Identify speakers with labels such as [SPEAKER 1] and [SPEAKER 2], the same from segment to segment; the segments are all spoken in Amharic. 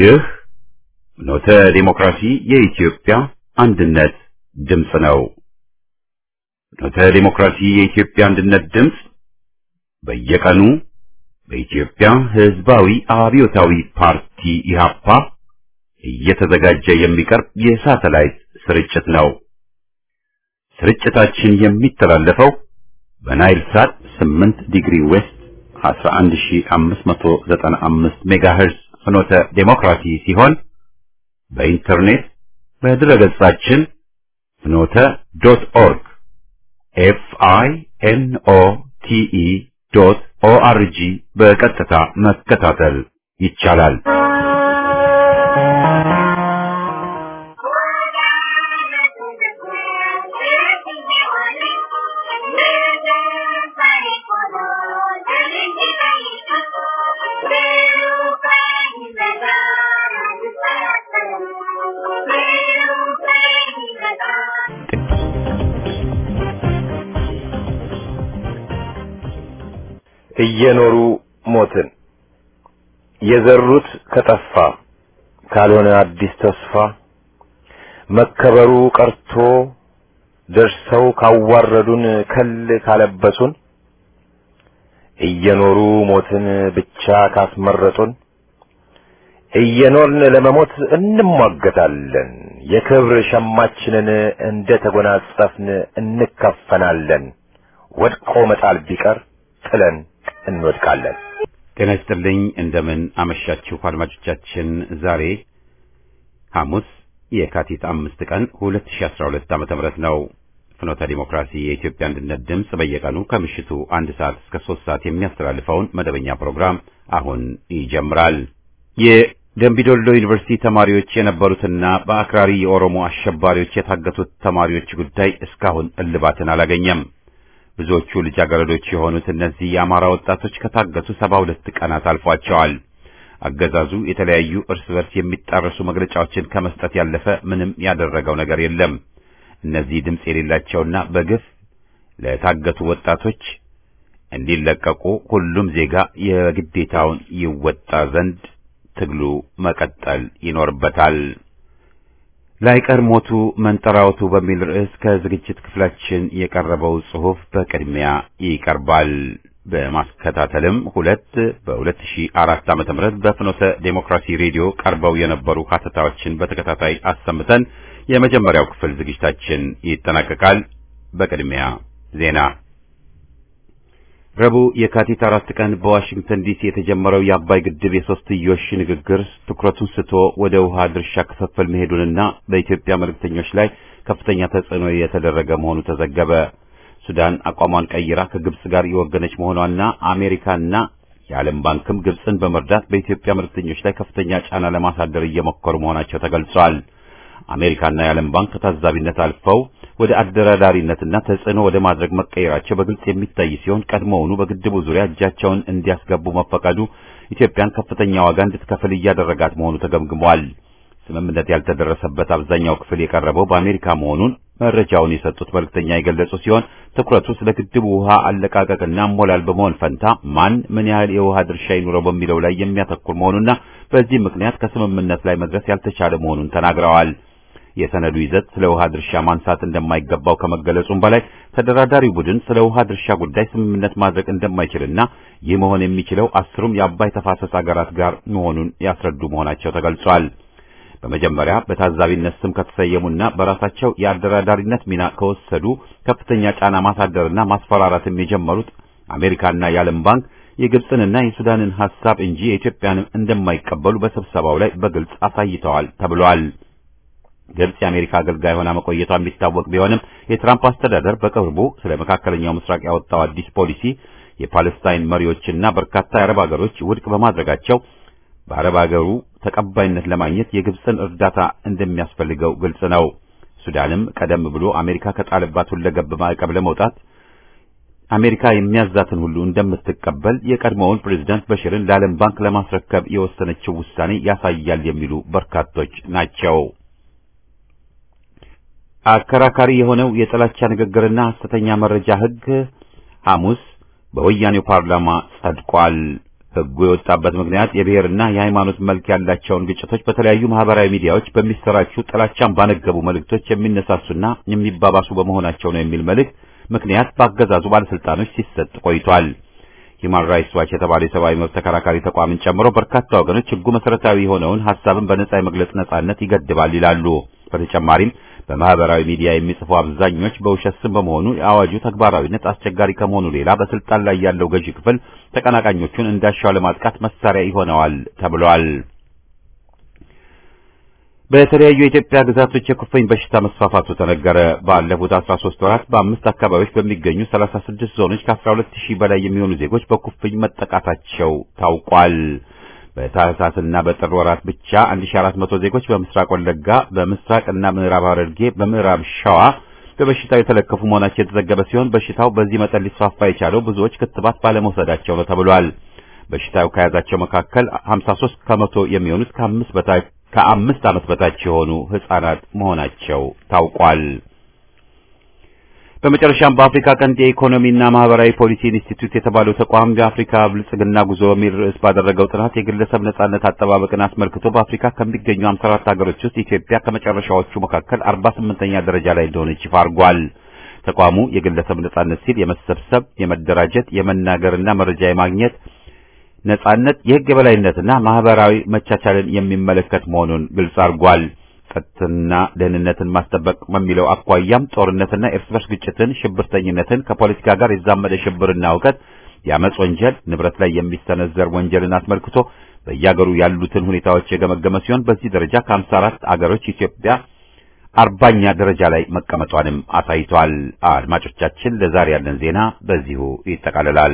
[SPEAKER 1] ይህ ኖተ ዲሞክራሲ የኢትዮጵያ አንድነት ድምፅ ነው። ኖተ ዲሞክራሲ የኢትዮጵያ አንድነት ድምፅ በየቀኑ በኢትዮጵያ ሕዝባዊ አብዮታዊ ፓርቲ ኢህአፓ እየተዘጋጀ የሚቀርብ የሳተላይት ስርጭት ነው። ስርጭታችን የሚተላለፈው በናይል ሳት 8 ዲግሪ ዌስት 11595 ሜጋሄርዝ ፍኖተ ዴሞክራሲ ሲሆን በኢንተርኔት በድረገጻችን ፍኖተ ዶት ኦርግ ኤፍ አይ ኤን ኦ ቲ ኢ ዶት ኦ አር ጂ በቀጥታ መከታተል ይቻላል።
[SPEAKER 2] እየኖሩ ሞትን የዘሩት ከጠፋ ካልሆነ አዲስ ተስፋ መከበሩ ቀርቶ ደርሰው ካዋረዱን ከል ካለበሱን እየኖሩ ሞትን ብቻ ካስመረጡን እየኖርን ለመሞት እንሟገታለን። የክብር ሸማችንን እንደ ተጎናጸፍን እንከፈናለን። ወድቆ መጣል ቢቀር ጥለን እንወድቃለን።
[SPEAKER 1] ጤና ይስጥልኝ። እንደምን አመሻችሁ አድማጮቻችን። ዛሬ ሐሙስ የካቲት አምስት ቀን 2012 ዓመተ ምህረት ነው። ፍኖተ ዲሞክራሲ የኢትዮጵያ አንድነት ድምፅ በየቀኑ ከምሽቱ አንድ ሰዓት እስከ ሶስት ሰዓት የሚያስተላልፈውን መደበኛ ፕሮግራም አሁን ይጀምራል። የደምቢዶሎ ዩኒቨርሲቲ ተማሪዎች የነበሩትና በአክራሪ የኦሮሞ አሸባሪዎች የታገቱት ተማሪዎች ጉዳይ እስካሁን እልባትን አላገኘም። ብዙዎቹ ልጃገረዶች የሆኑት እነዚህ የአማራ ወጣቶች ከታገቱ ሰባ ሁለት ቀናት አልፏቸዋል። አገዛዙ የተለያዩ እርስ በርስ የሚጣረሱ መግለጫዎችን ከመስጠት ያለፈ ምንም ያደረገው ነገር የለም። እነዚህ ድምፅ የሌላቸውና በግፍ ለታገቱ ወጣቶች እንዲለቀቁ ሁሉም ዜጋ የግዴታውን ይወጣ ዘንድ ትግሉ መቀጠል ይኖርበታል። ላይቀር ሞቱ መንጠራወቱ በሚል ርዕስ ከዝግጅት ክፍላችን የቀረበው ጽሑፍ በቅድሚያ ይቀርባል። በማስከታተልም ሁለት በ2004 ዓመተ ምህረት በፍኖተ ዴሞክራሲ ሬዲዮ ቀርበው የነበሩ ሀተታዎችን በተከታታይ አሰምተን የመጀመሪያው ክፍል ዝግጅታችን ይጠናቀቃል። በቅድሚያ ዜና። ረቡዕ የካቲት አራት ቀን በዋሽንግተን ዲሲ የተጀመረው የአባይ ግድብ የሶስትዮሽ ንግግር ትኩረቱን ስቶ ወደ ውሃ ድርሻ ክፍፍል መሄዱንና በኢትዮጵያ መልእክተኞች ላይ ከፍተኛ ተጽዕኖ የተደረገ መሆኑ ተዘገበ። ሱዳን አቋሟን ቀይራ ከግብጽ ጋር የወገነች መሆኗና አሜሪካና የዓለም ባንክም ግብጽን በመርዳት በኢትዮጵያ መልእክተኞች ላይ ከፍተኛ ጫና ለማሳደር እየሞከሩ መሆናቸው ተገልጿል። አሜሪካና የዓለም ባንክ ከታዛቢነት አልፈው ወደ አደራዳሪነትና ተጽዕኖ ወደ ማድረግ መቀየራቸው በግልጽ የሚታይ ሲሆን ቀድሞውኑ በግድቡ ዙሪያ እጃቸውን እንዲያስገቡ መፈቀዱ ኢትዮጵያን ከፍተኛ ዋጋ እንድትከፍል እያደረጋት መሆኑ ተገምግሟል። ስምምነት ያልተደረሰበት አብዛኛው ክፍል የቀረበው በአሜሪካ መሆኑን መረጃውን የሰጡት መልእክተኛ የገለጹ ሲሆን ትኩረቱ ስለ ግድቡ ውሃ አለቃቀቅና አሞላል በመሆን ፈንታ ማን ምን ያህል የውሃ ድርሻ ይኑረው በሚለው ላይ የሚያተኩር መሆኑና በዚህ ምክንያት ከስምምነት ላይ መድረስ ያልተቻለ መሆኑን ተናግረዋል። የሰነዱ ይዘት ስለ ውሃ ድርሻ ማንሳት እንደማይገባው ከመገለጹም በላይ ተደራዳሪው ቡድን ስለ ውሃ ድርሻ ጉዳይ ስምምነት ማድረግ እንደማይችልና ይህ መሆን የሚችለው አስሩም የአባይ ተፋሰስ አገራት ጋር መሆኑን ያስረዱ መሆናቸው ተገልጿል። በመጀመሪያ በታዛቢነት ስም ከተሰየሙና በራሳቸው የአደራዳሪነት ሚና ከወሰዱ ከፍተኛ ጫና ማሳደርና ማስፈራራትም የጀመሩት አሜሪካና የዓለም ባንክ የግብፅንና የሱዳንን ሐሳብ እንጂ የኢትዮጵያንም እንደማይቀበሉ በስብሰባው ላይ በግልጽ አሳይተዋል ተብሏል። ግብጽ የአሜሪካ አገልጋይ ሆና መቆየቷ የሚታወቅ ቢሆንም የትራምፕ አስተዳደር በቅርቡ ስለ መካከለኛው ምስራቅ ያወጣው አዲስ ፖሊሲ የፓለስታይን መሪዎችና በርካታ የአረብ ሀገሮች ውድቅ በማድረጋቸው በአረብ ሀገሩ ተቀባይነት ለማግኘት የግብፅን እርዳታ እንደሚያስፈልገው ግልጽ ነው። ሱዳንም ቀደም ብሎ አሜሪካ ከጣለባት ሁለገብ ማዕቀብ ለመውጣት አሜሪካ የሚያዛትን ሁሉ እንደምትቀበል የቀድሞውን ፕሬዝዳንት በሽርን ለዓለም ባንክ ለማስረከብ የወሰነችው ውሳኔ ያሳያል የሚሉ በርካቶች ናቸው። አከራካሪ የሆነው የጥላቻ ንግግርና ሐሰተኛ መረጃ ሕግ ሐሙስ በወያኔው ፓርላማ ጸድቋል። ሕጉ የወጣበት ምክንያት የብሔርና የሃይማኖት መልክ ያላቸውን ግጭቶች በተለያዩ ማህበራዊ ሚዲያዎች በሚሰራጩ ጥላቻን ባነገቡ መልእክቶች የሚነሳሱና የሚባባሱ በመሆናቸው ነው የሚል መልእክት ምክንያት በአገዛዙ ባለስልጣኖች ሲሰጥ ቆይቷል። ሂማን ራይትስ ዋች የተባለ የሰብአዊ መብት ተከራካሪ ተቋምን ጨምሮ በርካታ ወገኖች ሕጉ መሰረታዊ የሆነውን ሐሳብን በነጻ የመግለጽ ነጻነት ይገድባል ይላሉ። በተጨማሪም በማህበራዊ ሚዲያ የሚጽፉ አብዛኞች በውሸት ስም በመሆኑ የአዋጁ ተግባራዊነት አስቸጋሪ ከመሆኑ ሌላ በስልጣን ላይ ያለው ገዢ ክፍል ተቀናቃኞቹን እንዳሻው ለማጥቃት መሳሪያ ይሆነዋል ተብሏል። በተለያዩ የኢትዮጵያ ግዛቶች የኩፍኝ በሽታ መስፋፋቱ ተነገረ። ባለፉት 13 ወራት በአምስት አካባቢዎች በሚገኙ 36 ዞኖች ከ12 ሺህ በላይ የሚሆኑ ዜጎች በኩፍኝ መጠቃታቸው ታውቋል። በታህሳስና በጥር ወራት ብቻ 1400 ዜጎች በምስራቅ ወለጋ፣ በምስራቅና ምዕራብ ሐረርጌ፣ በምዕራብ ሸዋ በበሽታው የተለከፉ መሆናቸው የተዘገበ ሲሆን በሽታው በዚህ መጠን ሊስፋፋ የቻለው ብዙዎች ክትባት ባለመውሰዳቸው ነው ተብሏል። በሽታው ከያዛቸው መካከል 53 ከመቶ የሚሆኑት ከአምስት በታች ከአምስት ዓመት በታች የሆኑ ሕፃናት መሆናቸው ታውቋል። በመጨረሻም በአፍሪካ ቀንድ የኢኮኖሚና ማህበራዊ ፖሊሲ ኢንስቲትዩት የተባለው ተቋም የአፍሪካ ብልጽግና ጉዞ በሚል ርዕስ ባደረገው ጥናት የግለሰብ ነጻነት አጠባበቅን አስመልክቶ በአፍሪካ ከሚገኙ 54 ሀገሮች ውስጥ ኢትዮጵያ ከመጨረሻዎቹ መካከል 48ኛ ደረጃ ላይ እንደሆነች ይፋ አድርጓል። ተቋሙ የግለሰብ ነጻነት ሲል የመሰብሰብ፣ የመደራጀት፣ የመናገርና መረጃ የማግኘት ነጻነት፣ የህግ የበላይነትና ማህበራዊ መቻቻልን የሚመለከት መሆኑን ግልጽ አድርጓል። ጸጥታና ደህንነትን ማስጠበቅ በሚለው አኳያም ጦርነትና እርስ በርስ ግጭትን፣ ሽብርተኝነትን፣ ከፖለቲካ ጋር የዛመደ ሽብርና እውቀት፣ የአመጽ ወንጀል፣ ንብረት ላይ የሚሰነዘር ወንጀልን አስመልክቶ በየአገሩ ያሉትን ሁኔታዎች የገመገመ ሲሆን በዚህ ደረጃ ከሀምሳ አራት አገሮች ኢትዮጵያ አርባኛ ደረጃ ላይ መቀመጧንም አሳይቷል። አድማጮቻችን፣ ለዛሬ ያለን ዜና በዚሁ ይጠቃልላል።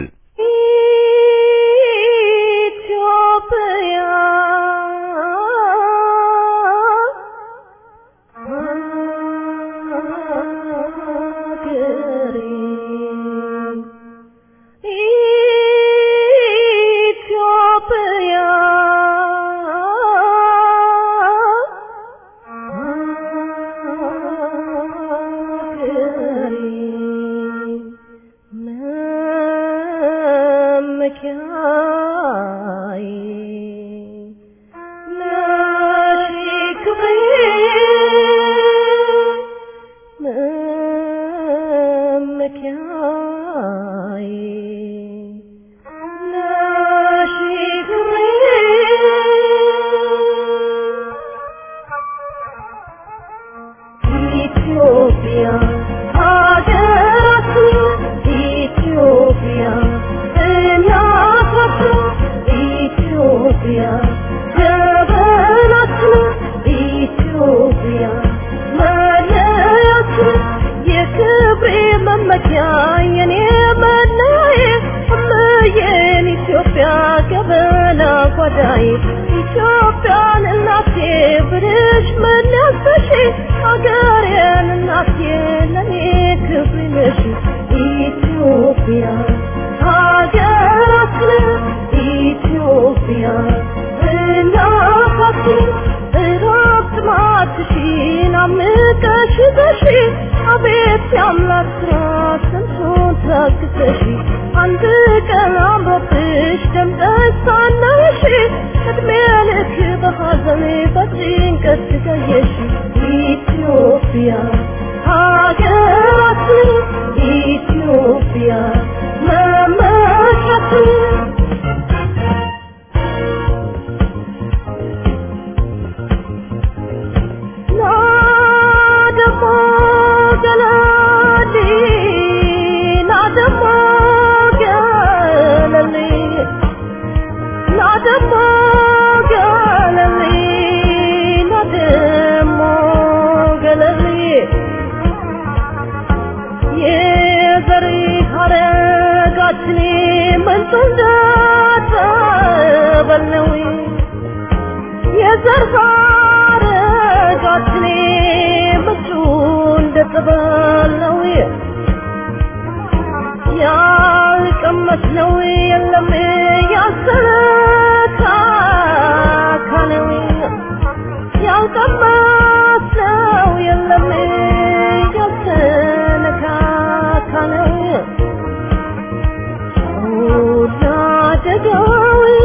[SPEAKER 3] Oh,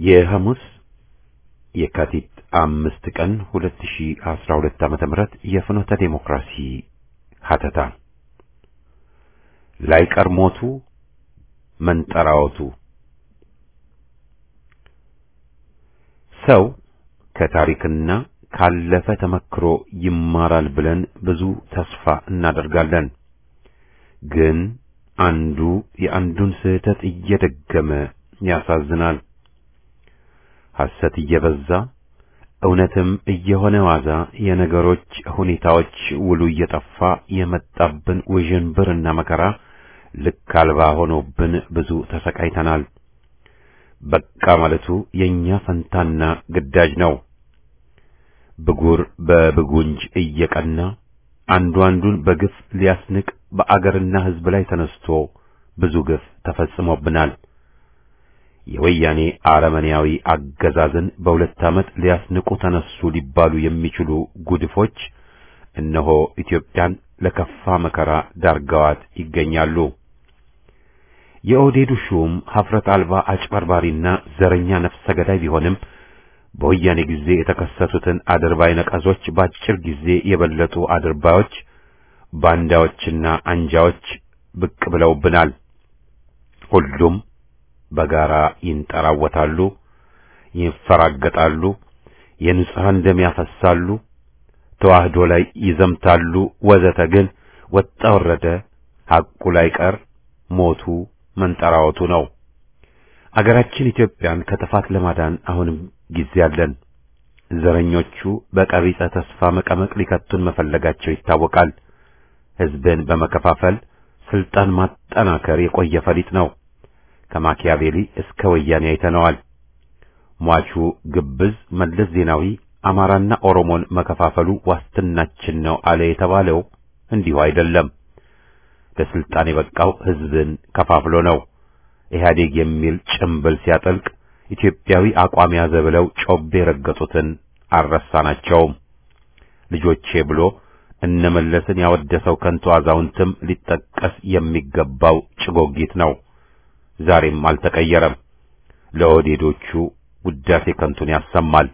[SPEAKER 1] የሐሙስ የካቲት አምስት ቀን 2012 ዓመተ ምህረት የፍኖተ ዴሞክራሲ ሀተታ ላይቀር ሞቱ መንጠራወቱ ሰው ከታሪክና ካለፈ ተመክሮ ይማራል ብለን ብዙ ተስፋ እናደርጋለን። ግን አንዱ የአንዱን ስህተት እየደገመ ያሳዝናል። ሐሰት እየበዛ እውነትም እየሆነ ዋዛ የነገሮች ሁኔታዎች ውሉ እየጠፋ የመጣብን ውዥንብርና መከራ ልክ አልባ ሆኖብን ብዙ ተሰቃይተናል። በቃ ማለቱ የኛ ፈንታና ግዳጅ ነው። ብጉር በብጉንጅ እየቀና አንዱ አንዱን በግፍ ሊያስንቅ በአገርና ሕዝብ ላይ ተነስቶ ብዙ ግፍ ተፈጽሞብናል። የወያኔ አረመኔያዊ አገዛዝን በሁለት ዓመት ሊያስንቁ ተነሱ ሊባሉ የሚችሉ ጉድፎች እነሆ ኢትዮጵያን ለከፋ መከራ ዳርገዋት ይገኛሉ። የኦህዴዱ ሹም ሀፍረት አልባ አጭበርባሪና ዘረኛ ነፍሰ ገዳይ ቢሆንም በወያኔ ጊዜ የተከሰቱትን አድርባይ ነቀዞች በአጭር ጊዜ የበለጡ አድርባዮች፣ ባንዳዎችና አንጃዎች ብቅ ብለውብናል። ሁሉም በጋራ ይንጠራወታሉ፣ ይፈራገጣሉ፣ የንጹሐን ደም ያፈሳሉ፣ ተዋህዶ ላይ ይዘምታሉ፣ ወዘተ። ግን ወጣ ወረደ ሐቁ ላይ ቀር ሞቱ መንጠራወቱ ነው። አገራችን ኢትዮጵያን ከጥፋት ለማዳን አሁንም ጊዜ አለን። ዘረኞቹ በቀቢጸ ተስፋ መቀመቅ ሊከቱን መፈለጋቸው ይታወቃል። ሕዝብን በመከፋፈል ስልጣን ማጠናከር የቆየ ፈሊጥ ነው። ከማኪያቬሊ እስከ ወያኔ አይተነዋል። ሟቹ ግብዝ መለስ ዜናዊ አማራና ኦሮሞን መከፋፈሉ ዋስትናችን ነው አለ የተባለው እንዲሁ አይደለም። ለስልጣን የበቃው ሕዝብን ከፋፍሎ ነው። ኢህአዴግ የሚል ጭምብል ሲያጠልቅ ኢትዮጵያዊ አቋም ያዘ ብለው ጮቤ የረገጡትን አልረሳናቸውም። ልጆቼ ብሎ እነመለስን ያወደሰው ከንቱ አዛውንትም ሊጠቀስ የሚገባው ጭጎጊት ነው። ዛሬም አልተቀየረም። ለኦህዴዶቹ ውዳሴ ከንቱን ያሰማል።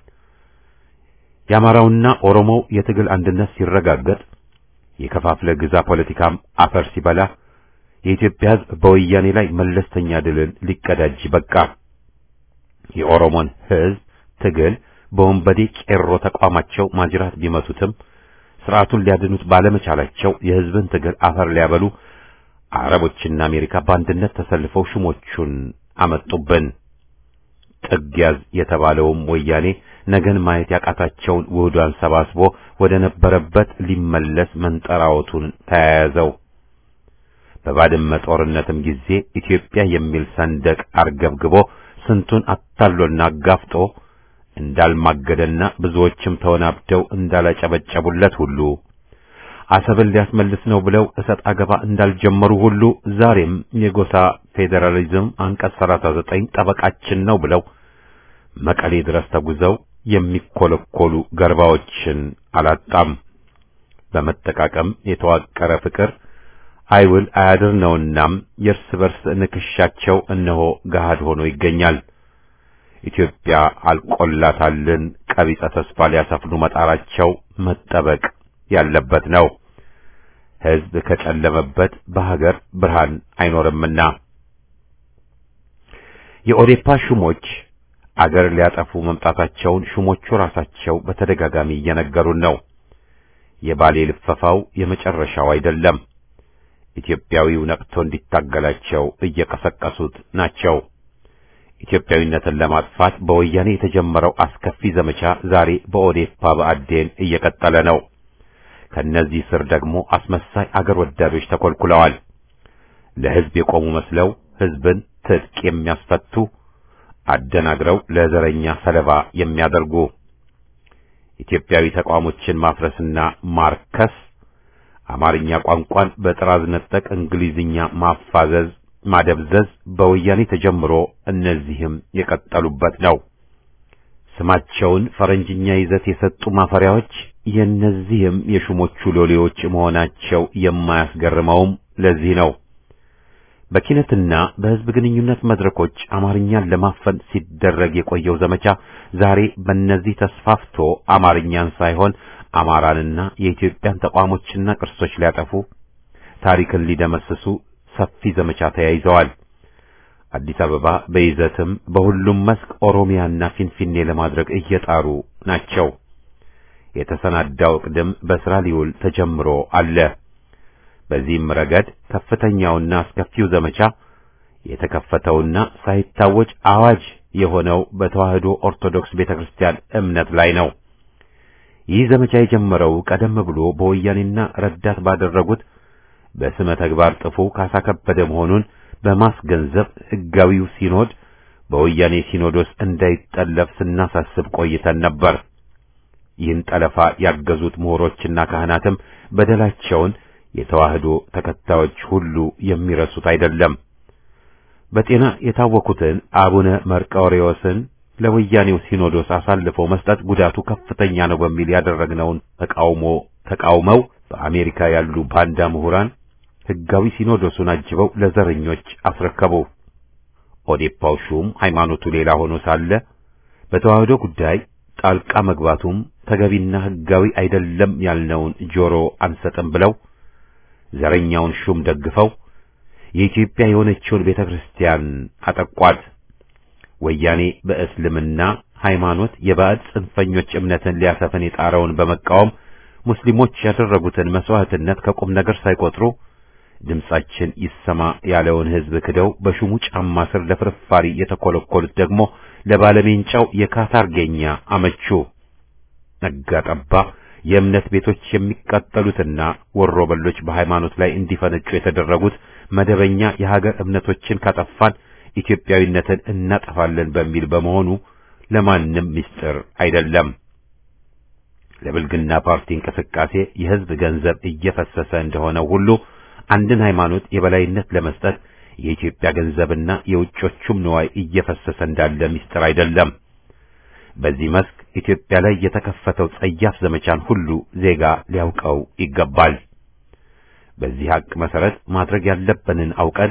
[SPEAKER 1] የአማራውና ኦሮሞው የትግል አንድነት ሲረጋገጥ የከፋፍለ ግዛ ፖለቲካም አፈር ሲበላ የኢትዮጵያ ሕዝብ በወያኔ ላይ መለስተኛ ድልን ሊቀዳጅ በቃ። የኦሮሞን ሕዝብ ትግል በወንበዴ ቄሮ ተቋማቸው ማጅራት ቢመቱትም ስርዓቱን ሊያድኑት ባለመቻላቸው የሕዝብን ትግል አፈር ሊያበሉ አረቦችና አሜሪካ በአንድነት ተሰልፈው ሹሞቹን አመጡብን። ጥግ ያዝ የተባለውም ወያኔ ነገን ማየት ያቃታቸውን ውህዷን ሰባስቦ ወደ ነበረበት ሊመለስ መንጠራወቱን ተያያዘው። በባድመ ጦርነትም ጊዜ ኢትዮጵያ የሚል ሰንደቅ አርገብግቦ ስንቱን አታሎና አጋፍጦ እንዳልማገደና ብዙዎችም ተወናብደው እንዳላጨበጨቡለት ሁሉ አሰብን ሊያስመልስ ነው ብለው እሰጥ አገባ እንዳልጀመሩ ሁሉ ዛሬም የጎሳ ፌዴራሊዝም አንቀጽ 39 ጠበቃችን ነው ብለው መቀሌ ድረስ ተጉዘው የሚኮለኮሉ ገርባዎችን አላጣም። በመጠቃቀም የተዋቀረ ፍቅር አይውል አያድር ነውናም የእርስ በርስ ንክሻቸው እነሆ ገሃድ ሆኖ ይገኛል። ኢትዮጵያ አልቆላታልን ቀቢጸ ተስፋ ሊያሰፍኑ መጣራቸው መጠበቅ ያለበት ነው። ሕዝብ ከጨለመበት በሀገር ብርሃን አይኖርምና የኦዴፓ ሹሞች አገር ሊያጠፉ መምጣታቸውን ሹሞቹ ራሳቸው በተደጋጋሚ እየነገሩን ነው። የባሌ ልፈፋው የመጨረሻው አይደለም። ኢትዮጵያዊው ነቅቶ እንዲታገላቸው እየቀሰቀሱት ናቸው። ኢትዮጵያዊነትን ለማጥፋት በወያኔ የተጀመረው አስከፊ ዘመቻ ዛሬ በኦዴፓ በአዴን እየቀጠለ ነው። ከነዚህ ስር ደግሞ አስመሳይ አገር ወዳዶች ተኮልኩለዋል። ለሕዝብ የቆሙ መስለው ሕዝብን ትጥቅ የሚያስፈቱ አደናግረው ለዘረኛ ሰለባ የሚያደርጉ ኢትዮጵያዊ ተቋሞችን ማፍረስና ማርከስ፣ አማርኛ ቋንቋን በጥራዝ ነጠቅ እንግሊዝኛ ማፋዘዝ፣ ማደብዘዝ በወያኔ ተጀምሮ እነዚህም የቀጠሉበት ነው። ስማቸውን ፈረንጅኛ ይዘት የሰጡ ማፈሪያዎች የእነዚህም የሹሞቹ ሎሌዎች መሆናቸው የማያስገርመውም ለዚህ ነው። በኪነትና በሕዝብ ግንኙነት መድረኮች አማርኛን ለማፈን ሲደረግ የቆየው ዘመቻ ዛሬ በእነዚህ ተስፋፍቶ አማርኛን ሳይሆን አማራንና የኢትዮጵያን ተቋሞችና ቅርሶች ሊያጠፉ ታሪክን ሊደመስሱ ሰፊ ዘመቻ ተያይዘዋል። አዲስ አበባ በይዘትም በሁሉም መስክ ኦሮሚያና ፊንፊኔ ለማድረግ እየጣሩ ናቸው። የተሰናዳው ቅድም በስራ ሊውል ተጀምሮ አለ። በዚህም ረገድ ከፍተኛውና አስከፊው ዘመቻ የተከፈተውና ሳይታወጅ አዋጅ የሆነው በተዋህዶ ኦርቶዶክስ ቤተክርስቲያን እምነት ላይ ነው። ይህ ዘመቻ የጀመረው ቀደም ብሎ በወያኔና ረዳት ባደረጉት በስመ ተግባር ጥፉ ካሳ ከበደ መሆኑን በማስገንዘብ ሕጋዊው ሲኖድ በወያኔ ሲኖዶስ እንዳይጠለፍ ስናሳስብ ቆይተን ነበር። ይህን ጠለፋ ያገዙት ምሁሮችና ካህናትም በደላቸውን የተዋህዶ ተከታዮች ሁሉ የሚረሱት አይደለም። በጤና የታወኩትን አቡነ መርቆሬዎስን ለወያኔው ሲኖዶስ አሳልፈው መስጠት ጉዳቱ ከፍተኛ ነው በሚል ያደረግነውን ተቃውሞ ተቃውመው በአሜሪካ ያሉ ባንዳ ምሁራን ሕጋዊ ሲኖዶሱን አጅበው ለዘረኞች አስረከቡ። ኦዴፓው ሹም ሃይማኖቱ ሌላ ሆኖ ሳለ በተዋህዶ ጉዳይ ጣልቃ መግባቱም ተገቢና ሕጋዊ አይደለም ያልነውን ጆሮ አንሰጥም ብለው ዘረኛውን ሹም ደግፈው የኢትዮጵያ የሆነችውን ቤተ ክርስቲያን አጠቋት። ወያኔ በእስልምና ሃይማኖት የባዕድ ጽንፈኞች እምነትን ሊያሰፍን የጣረውን በመቃወም ሙስሊሞች ያደረጉትን መስዋዕትነት ከቁም ነገር ሳይቆጥሩ ድምጻችን ይሰማ ያለውን ሕዝብ ክደው በሹሙ ጫማ ስር ለፍርፋሪ የተኮለኮሉት ደግሞ ለባለሜንጫው የካታርጌኛ አመቹ። ነጋ ጠባ የእምነት ቤቶች የሚቃጠሉትና ወሮ በሎች በሃይማኖት ላይ እንዲፈነጩ የተደረጉት መደበኛ የሀገር እምነቶችን ካጠፋን ኢትዮጵያዊነትን እናጠፋለን በሚል በመሆኑ ለማንም ምስጢር አይደለም። ለብልግና ፓርቲ እንቅስቃሴ የሕዝብ ገንዘብ እየፈሰሰ እንደሆነ ሁሉ አንድን ሃይማኖት የበላይነት ለመስጠት የኢትዮጵያ ገንዘብና የውጮቹም ንዋይ እየፈሰሰ እንዳለ ምስጢር አይደለም። በዚህ መስክ ኢትዮጵያ ላይ የተከፈተው ጸያፍ ዘመቻን ሁሉ ዜጋ ሊያውቀው ይገባል። በዚህ ሀቅ መሰረት ማድረግ ያለብንን አውቀን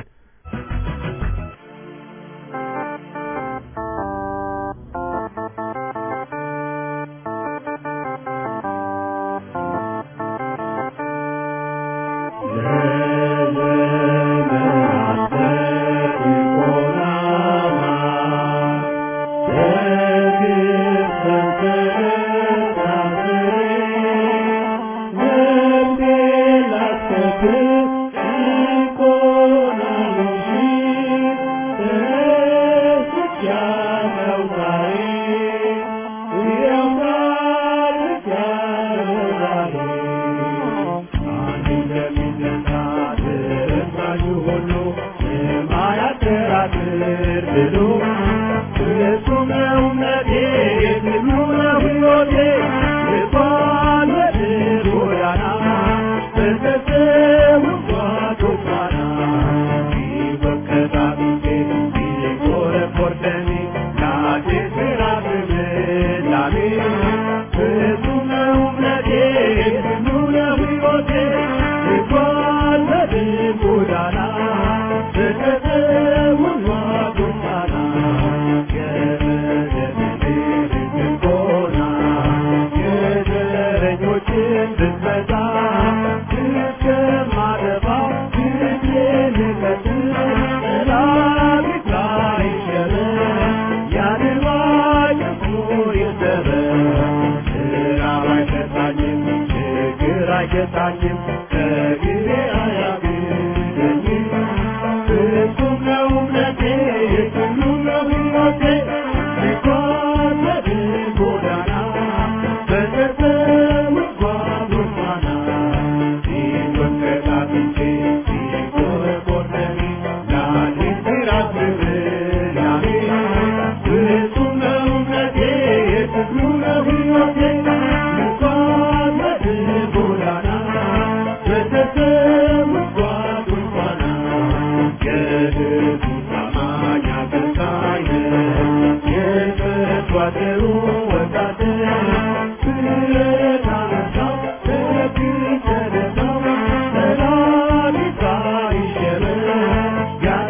[SPEAKER 3] Yeah.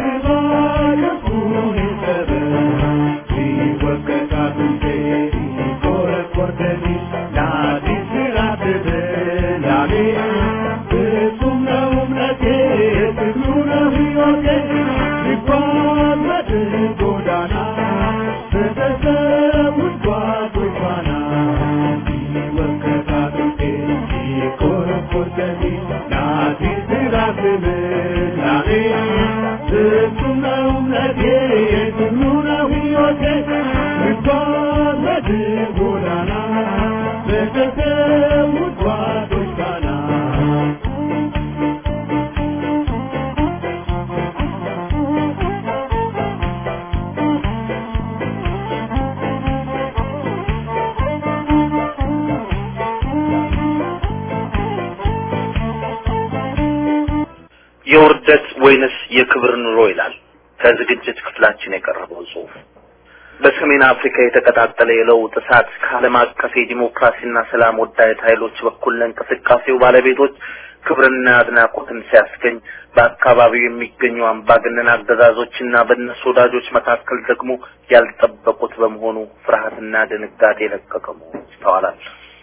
[SPEAKER 3] የውርደት ወይንስ የክብር ኑሮ ይላል ከዝግጅት ክፍላችን የቀረበው ጽሑፍ። በሰሜን አፍሪካ የተቀጣጠለ የለውጥ እሳት ከዓለም አቀፍ የዲሞክራሲና ሰላም ወዳድ ኃይሎች በኩል ለእንቅስቃሴው ባለቤቶች ክብርና አድናቆትን ሲያስገኝ በአካባቢው የሚገኙ አምባገነን አገዛዞችና በእነሱ ወዳጆች መካከል ደግሞ ያልጠበቁት በመሆኑ ፍርሃትና ድንጋጤ የለቀቀ መሆኑ ይስተዋላል።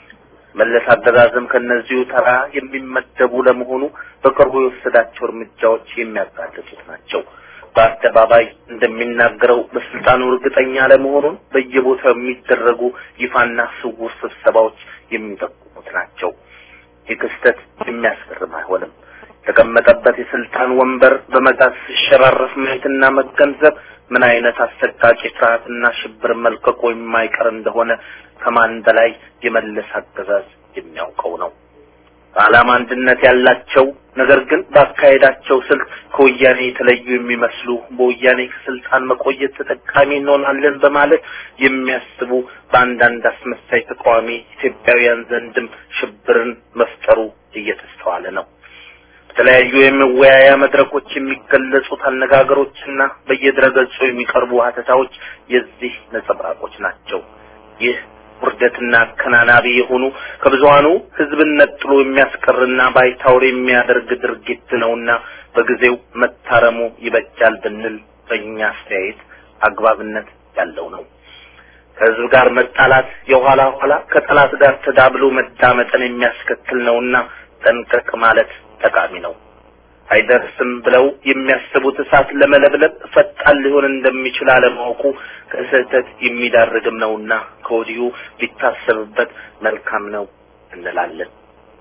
[SPEAKER 3] መለስ አገዛዝም ከነዚሁ ተራ የሚመደቡ ለመሆኑ በቅርቡ የወሰዳቸው እርምጃዎች የሚያጋልጡት ናቸው። በአደባባይ እንደሚናገረው በስልጣኑ እርግጠኛ ለመሆኑን በየቦታው የሚደረጉ ይፋና ስውር ስብሰባዎች የሚጠቁሙት ናቸው። ይህ ክስተት የሚያስገርም አይሆንም። የተቀመጠበት የስልጣን ወንበር በመጋዝ ሲሸራረፍ ማየትና መገንዘብ ምን አይነት አሰቃቂ ፍርሃትና ሽብር መልቀቆ የማይቀር እንደሆነ ከማን በላይ የመለስ አገዛዝ የሚያውቀው ነው። በዓላማ አንድነት ያላቸው ነገር ግን ባካሄዳቸው ስልት ከወያኔ የተለዩ የሚመስሉ በወያኔ ከስልጣን መቆየት ተጠቃሚ እንሆናለን በማለት የሚያስቡ በአንዳንድ አስመሳይ ተቃዋሚ ኢትዮጵያውያን ዘንድም ሽብርን መፍጠሩ እየተስተዋለ ነው። በተለያዩ የመወያያ መድረኮች የሚገለጹት አነጋገሮችና በየድረገጹ የሚቀርቡ ሀተታዎች የዚህ ነጸብራቆች ናቸው። ይህ ውርደትና አከናናቢ የሆኑ ከብዙሃኑ ሕዝብን ነጥሎ የሚያስቀርና ባይታወር የሚያደርግ ድርጊት ነውና በጊዜው መታረሙ ይበጃል ብንል በእኛ አስተያየት አግባብነት ያለው ነው። ከሕዝብ ጋር መጣላት የኋላ ኋላ ከጠላት ጋር ተዳብሎ መዳመጥን የሚያስከትል ነውና ጠንቀቅ ማለት ጠቃሚ ነው። አይደርስም ብለው የሚያስቡት እሳት ለመለብለብ ፈጣን ሊሆን እንደሚችል አለማወቁ ከስህተት የሚዳርግም ነውና ከወዲሁ ሊታሰብበት መልካም ነው እንላለን።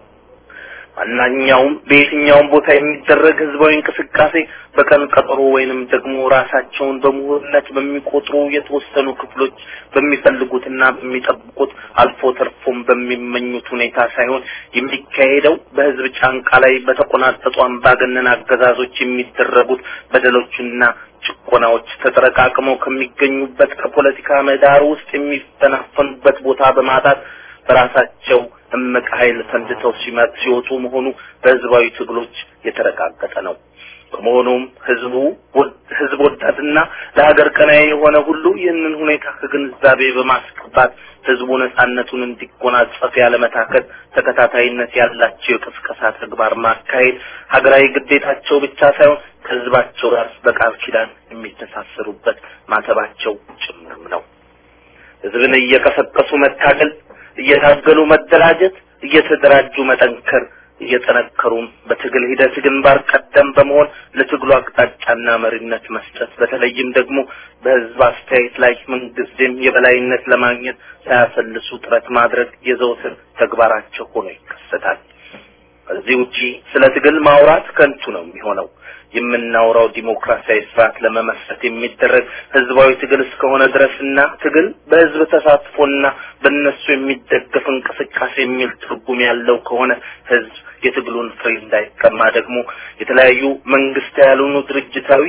[SPEAKER 3] ማናኛውም በየትኛውም ቦታ የሚደረግ ህዝባዊ እንቅስቃሴ በቀን ቀጠሮ ወይንም ደግሞ ራሳቸውን በምሁርነት በሚቆጥሩ የተወሰኑ ክፍሎች በሚፈልጉትና በሚጠብቁት አልፎ ተርፎም በሚመኙት ሁኔታ ሳይሆን የሚካሄደው በህዝብ ጫንቃ ላይ በተቆናጠጡ አምባገነን አገዛዞች የሚደረጉት በደሎችና ጭቆናዎች ተጠረቃቅመው ከሚገኙበት ከፖለቲካ ምህዳር ውስጥ የሚፈናፈኑበት ቦታ በማጣት በራሳቸው እምቅ ኃይል ፈንድተው ሲወጡ መሆኑ በህዝባዊ ትግሎች የተረጋገጠ ነው። በመሆኑም ህዝቡ ህዝብ ወዳድና ለሀገር ቀናይ የሆነ ሁሉ ይህንን ሁኔታ ከግንዛቤ በማስገባት ህዝቡ ነጻነቱን እንዲጎናጸፍ ያለመታከት ተከታታይነት ያላቸው የቅስቀሳ ተግባር ማካሄድ ሀገራዊ ግዴታቸው ብቻ ሳይሆን ከህዝባቸው ጋር በቃል ኪዳን የሚተሳሰሩበት ማተባቸው ጭምርም ነው። ህዝብን እየቀሰቀሱ መታገል እየታገሉ መደራጀት፣ እየተደራጁ መጠንከር፣ እየጠነከሩም በትግል ሂደት ግንባር ቀደም በመሆን ለትግሉ አቅጣጫና መሪነት መስጠት፣ በተለይም ደግሞ በህዝብ አስተያየት ላይ ምንጊዜም የበላይነት ለማግኘት ሳያሰልሱ ጥረት ማድረግ የዘውትር ተግባራቸው ሆኖ ይከሰታል። ከዚህ ውጪ ስለ ትግል ማውራት ከንቱ ነው የሚሆነው። የምናወራው ዲሞክራሲያዊ ስርዓት ለመመስረት የሚደረግ ህዝባዊ ትግል እስከሆነ ድረስና ትግል በህዝብ ተሳትፎና በእነሱ የሚደገፍ እንቅስቃሴ የሚል ትርጉም ያለው ከሆነ ህዝብ የትግሉን ፍሬ እንዳይቀማ ደግሞ የተለያዩ መንግስት ያልሆኑ ድርጅታዊ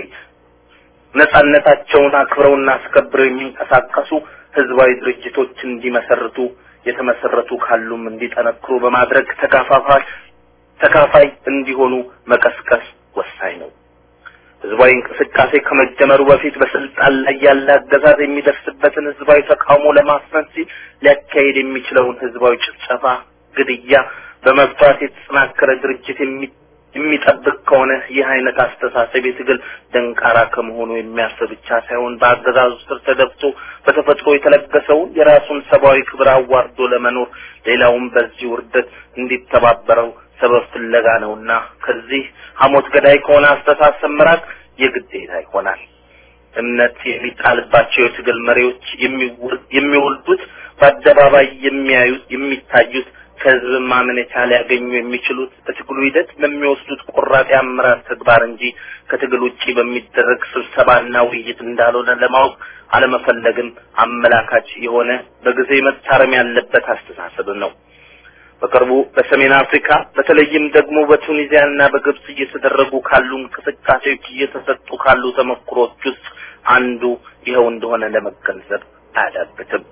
[SPEAKER 3] ነጻነታቸውን አክብረውና አስከብረው የሚንቀሳቀሱ ህዝባዊ ድርጅቶች እንዲመሰርቱ የተመሰረቱ ካሉም እንዲጠነክሩ በማድረግ ተካፋፋይ ተካፋይ እንዲሆኑ መቀስቀስ ወሳኝ ነው። ህዝባዊ እንቅስቃሴ ከመጀመሩ በፊት በስልጣን ላይ ያለ አገዛዝ የሚደርስበትን ህዝባዊ ተቃውሞ ለማስፈን ሲል ሊያካሄድ የሚችለውን ህዝባዊ ጭፍጨፋ፣ ግድያ በመፍራት የተጠናከረ ድርጅት የሚጠብቅ ከሆነ ይህ አይነት አስተሳሰብ የትግል ደንቃራ ከመሆኑ የሚያልፍ ብቻ ሳይሆን በአገዛዙ ስር ተደብቶ በተፈጥሮ የተለገሰውን የራሱን ሰብአዊ ክብር አዋርዶ ለመኖር ሌላውም በዚህ ውርደት እንዲተባበረው ሰበብ ፍለጋ ነውና ከዚህ ሐሞት ገዳይ ከሆነ አስተሳሰብ መራቅ የግዴታ ይሆናል። እምነት የሚጣልባቸው የትግል መሪዎች የሚወልዱት በአደባባይ የሚያዩት የሚታዩት ከህዝብ ማመኔታ ሊያገኙ የሚችሉት በትግሉ ሂደት በሚወስዱት ቆራጥ የአመራር ተግባር እንጂ ከትግል ውጪ በሚደረግ ስብሰባና ውይይት እንዳልሆነ ለማወቅ አለመፈለግን አመላካች የሆነ በጊዜ መታረም ያለበት አስተሳሰብ ነው። በቅርቡ በሰሜን አፍሪካ በተለይም ደግሞ በቱኒዚያና በግብጽ እየተደረጉ ካሉ እንቅስቃሴዎች እየተሰጡ ካሉ ተሞክሮች ውስጥ አንዱ ይኸው እንደሆነ ለመገንዘብ አያዳግትም።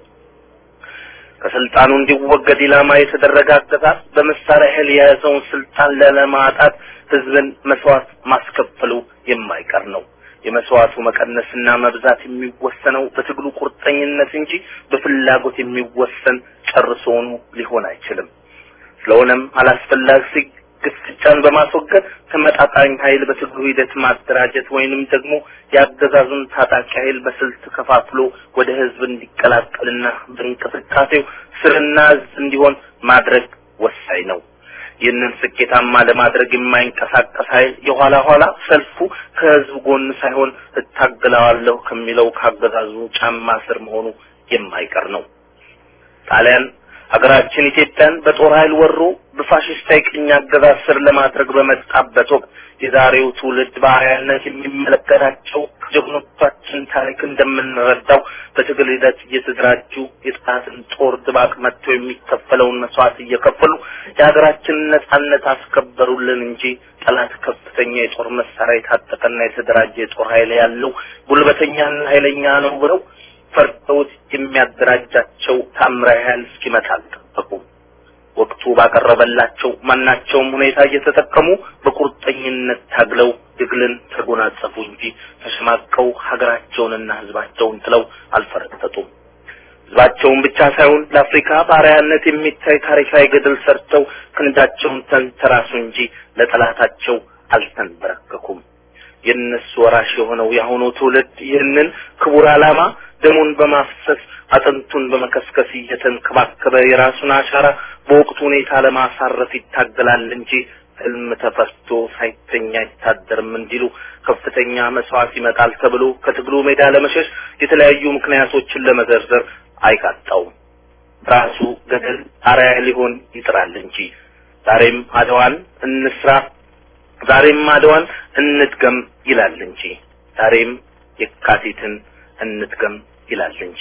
[SPEAKER 3] ከስልጣኑ እንዲወገድ ኢላማ የተደረገ አገዛዝ በመሳሪያ ኃይል የያዘውን ስልጣን ለለማጣት ህዝብን መስዋዕት ማስከፈሉ የማይቀር ነው። የመስዋዕቱ መቀነስና መብዛት የሚወሰነው በትግሉ ቁርጠኝነት እንጂ በፍላጎት የሚወሰን ጨርሶውኑ ሊሆን አይችልም። ስለሆነም አላስፈላጊ ግፍጫን በማስወገድ ተመጣጣኝ ኃይል በትግሉ ሂደት ማደራጀት ወይንም ደግሞ የአገዛዙን ታጣቂ ኃይል በስልት ከፋፍሎ ወደ ህዝብ እንዲቀላቀልና በእንቅስቃሴው ስርና እዝ እንዲሆን ማድረግ ወሳኝ ነው። ይህንን ስኬታማ ለማድረግ የማይንቀሳቀስ ኃይል የኋላ ኋላ ሰልፉ ከህዝብ ጎን ሳይሆን እታገለዋለሁ ከሚለው ካገዛዙ ጫማ ስር መሆኑ የማይቀር ነው። ጣሊያን ሀገራችን ኢትዮጵያን በጦር ኃይል ወሮ በፋሽስታዊ ቅኝ አገዛዝ ስር ለማድረግ በመጣበት ወቅት የዛሬው ትውልድ በአርአያነት የሚመለከታቸው ከጀግኖቻችን ታሪክ እንደምንረዳው በትግል ሂደት እየተደራጁ የጠላትን ጦር ድባቅ መጥተው የሚከፈለውን መስዋዕት እየከፈሉ የሀገራችንን ነጻነት አስከበሩልን እንጂ ጠላት ከፍተኛ የጦር መሳሪያ የታጠቀና የተደራጀ የጦር ኃይል ያለው ጉልበተኛና ኃይለኛ ነው ብለው ፈርተውት የሚያደራጃቸው ታምራዊ ኃይል እስኪመጣ አልጠበቁም። ወቅቱ ባቀረበላቸው ማናቸውም ሁኔታ እየተጠቀሙ በቁርጠኝነት ታግለው ድግልን ተጎናጸፉ እንጂ ተሸማቀው ሀገራቸውንና ህዝባቸውን ጥለው አልፈረጠጡም። ህዝባቸውን ብቻ ሳይሆን ለአፍሪካ ባሪያነት የሚታይ ታሪካዊ ገድል ሰርተው ክንዳቸውን ተንተራሱ እንጂ ለጠላታቸው አልተንበረከኩም። የእነሱ ወራሽ የሆነው የአሁኑ ትውልድ ይህንን ክቡር ዓላማ ደሙን በማፍሰስ አጥንቱን በመከስከስ እየተንከባከበ የራሱን አሻራ በወቅቱ ሁኔታ ለማሳረፍ ይታገላል እንጂ ህልም ተፈስቶ ሳይተኛ አይታደርም እንዲሉ ከፍተኛ መስዋዕት ይመጣል ተብሎ ከትግሉ ሜዳ ለመሸሽ የተለያዩ ምክንያቶችን ለመዘርዘር አይቃጣውም። ራሱ ገደል አርአያ ሊሆን ይጥራል እንጂ ዛሬም አድዋን እንስራ፣ ዛሬም አድዋን እንድገም ይላል እንጂ ዛሬም የካቲትን እንድገም ይላል እንጂ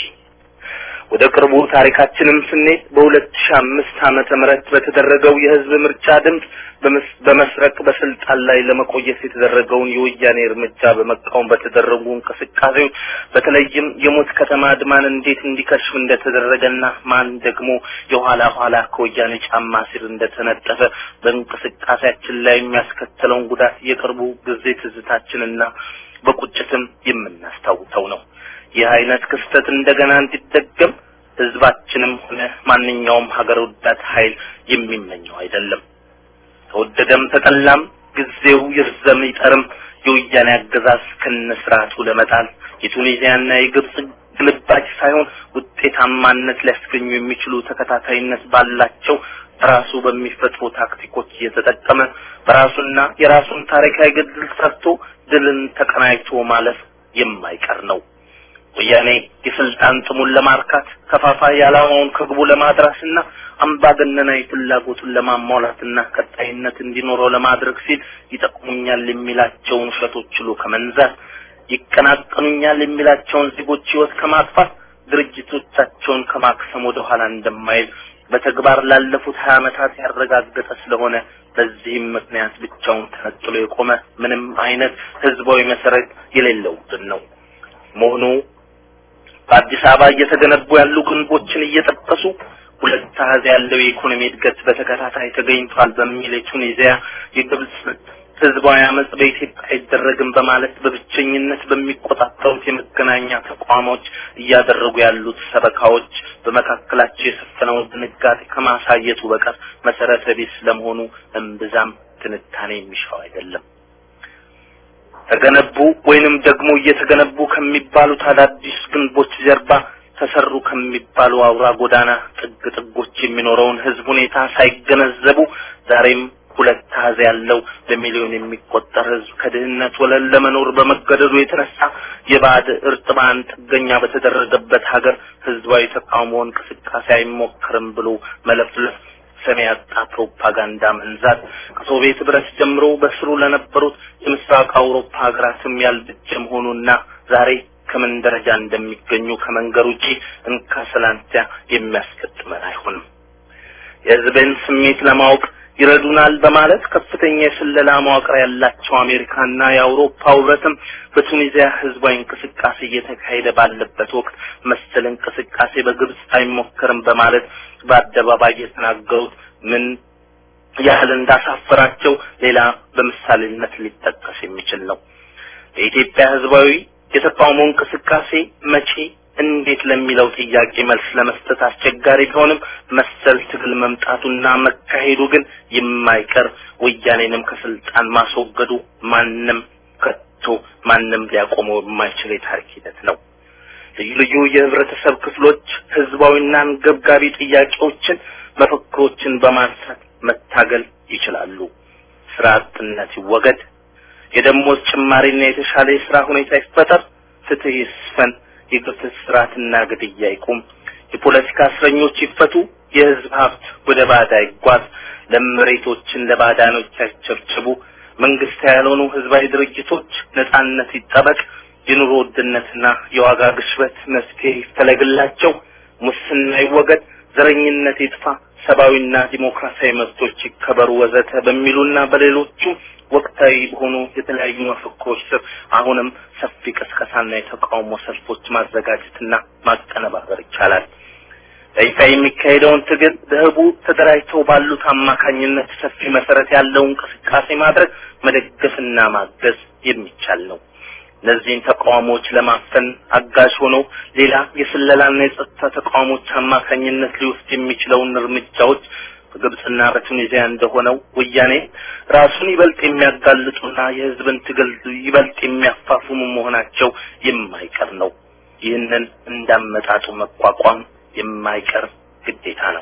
[SPEAKER 3] ወደ ቅርቡ ታሪካችንም ስንሄድ በሁለት ሺህ አምስት ዓመተ ምህረት በተደረገው የህዝብ ምርጫ ድምፅ በመስረቅ በስልጣን ላይ ለመቆየት የተደረገውን የወያኔ እርምጃ በመቃወም በተደረጉ እንቅስቃሴዎች በተለይም የሞት ከተማ አድማን እንዴት እንዲከሽፍ እንደተደረገና ማን ደግሞ የኋላ ኋላ ከወያኔ ጫማ ስር እንደተነጠፈ በእንቅስቃሴያችን ላይ የሚያስከተለውን ጉዳት የቅርቡ ጊዜ ትዝታችንና በቁጭትም የምናስታውሰው ነው። ይህ አይነት ክስተት እንደገና እንዲደገም ህዝባችንም ሆነ ማንኛውም ሀገር ወዳድ ኃይል የሚመኘው አይደለም። ተወደደም ተጠላም ጊዜው ይርዘም ይጠርም የወያኔ አገዛዝ ከነስርዓቱ ለመጣል የቱኒዚያና የግብጽ ግልባጭ ሳይሆን ውጤታማነት ሊያስገኙ የሚችሉ ተከታታይነት ባላቸው ራሱ በሚፈጥሩ ታክቲኮች እየተጠቀመ በራሱና የራሱን ታሪካዊ ገድል ሰርቶ ድልን ተቀናጅቶ ማለፍ የማይቀር ነው። ወያኔ የስልጣን ጥሙን ለማርካት ከፋፋይ ዓላማውን ከግቡ ለማድረስና አምባገነናዊ ፍላጎቱን ለማሟላትና ቀጣይነት እንዲኖረው ለማድረግ ሲል ይጠቅሙኛል የሚላቸውን ውሸቶች ሁሉ ከመንዛት ይቀናቀኑኛል የሚላቸውን ዜጎች ህይወት ከማጥፋት ድርጅቶቻቸውን ከማክሰም ወደ ኋላ እንደማይል በተግባር ላለፉት ሀያ ዓመታት ያረጋገጠ ስለሆነ በዚህም ምክንያት ብቻውን ተነጥሎ የቆመ ምንም አይነት ህዝባዊ መሰረት የሌለው ቡድን ነው መሆኑ በአዲስ አበባ እየተገነቡ ያሉ ግንቦችን እየጠቀሱ ሁለት አሃዝ ያለው የኢኮኖሚ እድገት በተከታታይ ተገኝቷል በሚል የቱኒዚያ የግብጽ ህዝባዊ አመጽ በኢትዮጵያ አይደረግም በማለት በብቸኝነት በሚቆጣጠሩት የመገናኛ ተቋሞች እያደረጉ ያሉት ሰበካዎች በመካከላቸው የሰፈነውን ድንጋጤ ከማሳየቱ በቀር መሰረተ ቢስ ለመሆኑ እምብዛም ትንታኔ የሚሻው አይደለም። ተገነቡ ወይንም ደግሞ እየተገነቡ ከሚባሉት አዳዲስ ግንቦች ጀርባ ተሰሩ ከሚባሉ አውራ ጎዳና ጥግ ጥጎች የሚኖረውን ህዝብ ሁኔታ ሳይገነዘቡ ዛሬም ሁለት አሃዝ ያለው በሚሊዮን የሚቆጠር ህዝብ ከድህነት ወለል ለመኖር በመገደዱ የተነሳ የባዕድ እርጥባን ጥገኛ በተደረገበት ሀገር ህዝባዊ ተቃውሞ እንቅስቃሴ አይሞክርም ብሎ መለፍለፍ ሰሚ ያጣ ፕሮፓጋንዳ መንዛት ከሶቪየት ህብረት ጀምሮ በስሩ ለነበሩት የምስራቅ አውሮፓ ሀገራትም ያልበጀ መሆኑና ዛሬ ከምን ደረጃ እንደሚገኙ ከመንገር ውጪ እንካ ሰላንቲያ የሚያስገጥመን አይሆንም። የህዝብን ስሜት ለማወቅ ይረዱናል በማለት ከፍተኛ የስለላ መዋቅር ያላቸው አሜሪካና የአውሮፓ ህብረትም በቱኒዚያ ህዝባዊ እንቅስቃሴ እየተካሄደ ባለበት ወቅት መሰል እንቅስቃሴ በግብጽ አይሞከርም በማለት በአደባባይ የተናገሩት ምን ያህል እንዳሳፈራቸው ሌላ በምሳሌነት ሊጠቀስ የሚችል ነው። የኢትዮጵያ ህዝባዊ የተቃውሞ እንቅስቃሴ መቼ እንዴት ለሚለው ጥያቄ መልስ ለመስጠት አስቸጋሪ ቢሆንም መሰል ትግል መምጣቱና መካሄዱ ግን የማይቀር ወያኔንም ከስልጣን ማስወገዱ ማንም ከቶ ማንም ሊያቆመው የማይችል የታሪክ ሂደት ነው። ልዩ ልዩ የህብረተሰብ ክፍሎች ህዝባዊና አንገብጋቢ ጥያቄዎችን፣ መፈክሮችን በማንሳት መታገል ይችላሉ። ስራ አጥነት ይወገድ፣ የደሞዝ ጭማሪና የተሻለ የስራ ሁኔታ ይፈጠር፣ ፍትህ ይስፈን፣ የግፍት ስርዓትና ግድያ ይቁም፣ የፖለቲካ እስረኞች ይፈቱ፣ የህዝብ ሀብት ወደ ባዳ ይጓዝ፣ ለመሬቶችን ለባዳኖች ያቸብጭቡ፣ መንግስት ያልሆኑ ህዝባዊ ድርጅቶች ነጻነት ይጠበቅ፣ የኑሮ ውድነትና የዋጋ ግሽበት መፍትሄ ይፈለግላቸው፣ ሙስና ይወገድ፣ ዘረኝነት ይጥፋ፣ ሰብአዊና ዲሞክራሲያዊ መብቶች ይከበሩ ወዘተ በሚሉና በሌሎቹም ወቅታዊ በሆኑ የተለያዩ መፈክሮች ስር አሁንም ሰፊ ቅስቀሳና የተቃውሞ ሰልፎች ማዘጋጀትና ማቀነባበር ይቻላል። በይፋ የሚካሄደውን ትግል በህቡ ተደራጅተው ባሉት አማካኝነት ሰፊ መሰረት ያለው እንቅስቃሴ ማድረግ መደገፍና ማገዝ የሚቻል ነው። እነዚህን ተቃውሞዎች ለማፈን አጋዥ ሆኖ ሌላ የስለላና የጸጥታ ተቃውሞች አማካኝነት ሊወስድ የሚችለውን እርምጃዎች በግብጽና በቱኒዚያ እንደሆነው ወያኔ ራሱን ይበልጥ የሚያጋልጡና የህዝብን ትግል ይበልጥ የሚያፋፍሙ መሆናቸው የማይቀር ነው። ይህንን እንዳመጣጡ መቋቋም የማይቀር ግዴታ ነው።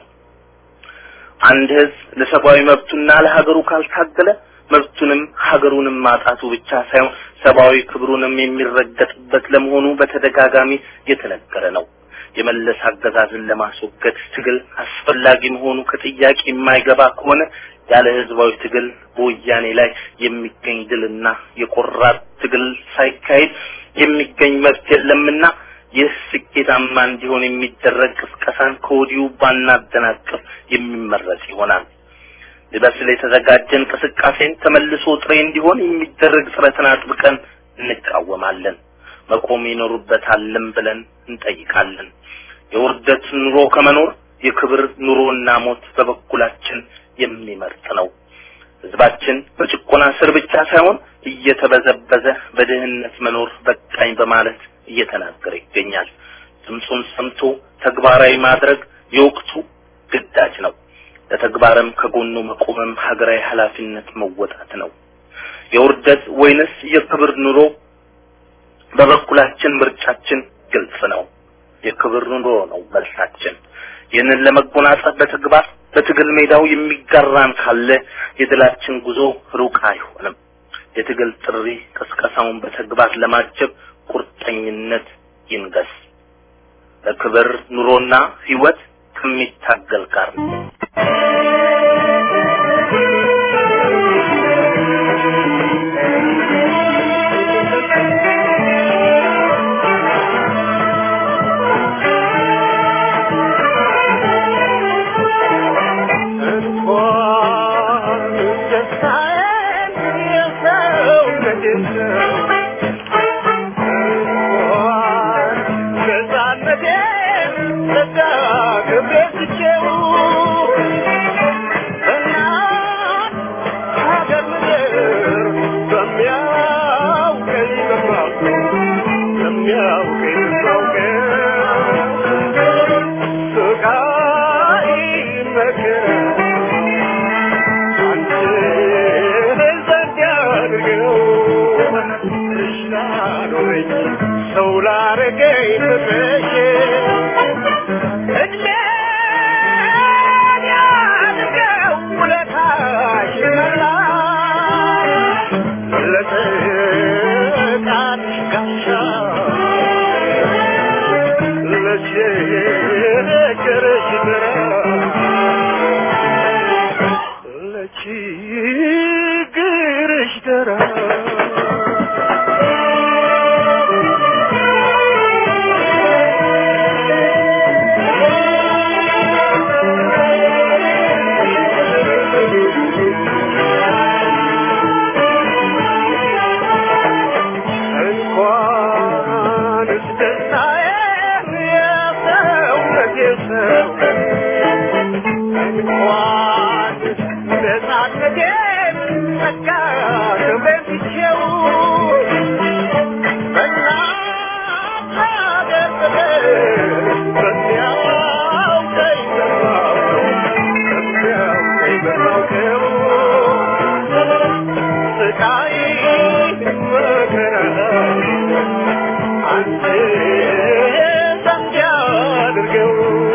[SPEAKER 3] አንድ ህዝብ ለሰብአዊ መብቱና ለሀገሩ ካልታገለ መብቱንም ሀገሩንም ማጣቱ ብቻ ሳይሆን ሰብአዊ ክብሩንም የሚረገጥበት ለመሆኑ በተደጋጋሚ የተነገረ ነው። የመለስ አገዛዝን ለማስወገድ ትግል አስፈላጊ መሆኑ ከጥያቄ የማይገባ ከሆነ ያለ ህዝባዊ ትግል በወያኔ ላይ የሚገኝ ድልና የቆራጥ ትግል ሳይካሄድ የሚገኝ መብት የለምና ይህ ስኬታማ እንዲሆን የሚደረግ ቅስቀሳን ከወዲሁ ባናደናቅፍ የሚመረጥ ይሆናል። ሊበስል የተዘጋጀ እንቅስቃሴን ተመልሶ ጥሬ እንዲሆን የሚደረግ ጥረትን አጥብቀን እንቃወማለን። መቆም ይኖሩበታልም ብለን እንጠይቃለን። የውርደት ኑሮ ከመኖር የክብር ኑሮና ሞት በበኩላችን የሚመርጥ ነው። ህዝባችን በጭቆና ስር ብቻ ሳይሆን እየተበዘበዘ በድህነት መኖር በቃኝ በማለት እየተናገረ ይገኛል። ድምፁን ሰምቶ ተግባራዊ ማድረግ የወቅቱ ግዳጅ ነው። ለተግባርም ከጎኑ መቆምም ሀገራዊ ኃላፊነት መወጣት ነው። የውርደት ወይንስ የክብር ኑሮ በበኩላችን ምርጫችን ግልጽ ነው። የክብር ኑሮ ነው መልሳችን። ይህንን ለመጎናጸፍ በተግባር በትግል ሜዳው የሚጋራን ካለ የድላችን ጉዞ ሩቅ አይሆንም። የትግል ጥሪ ቅስቀሳውን በተግባር ለማጀብ ቁርጠኝነት ይንገስ። ለክብር ኑሮና ህይወት ከሚታገል ጋር ነው።
[SPEAKER 4] መከራ አንተ ዘንድ ያድርገው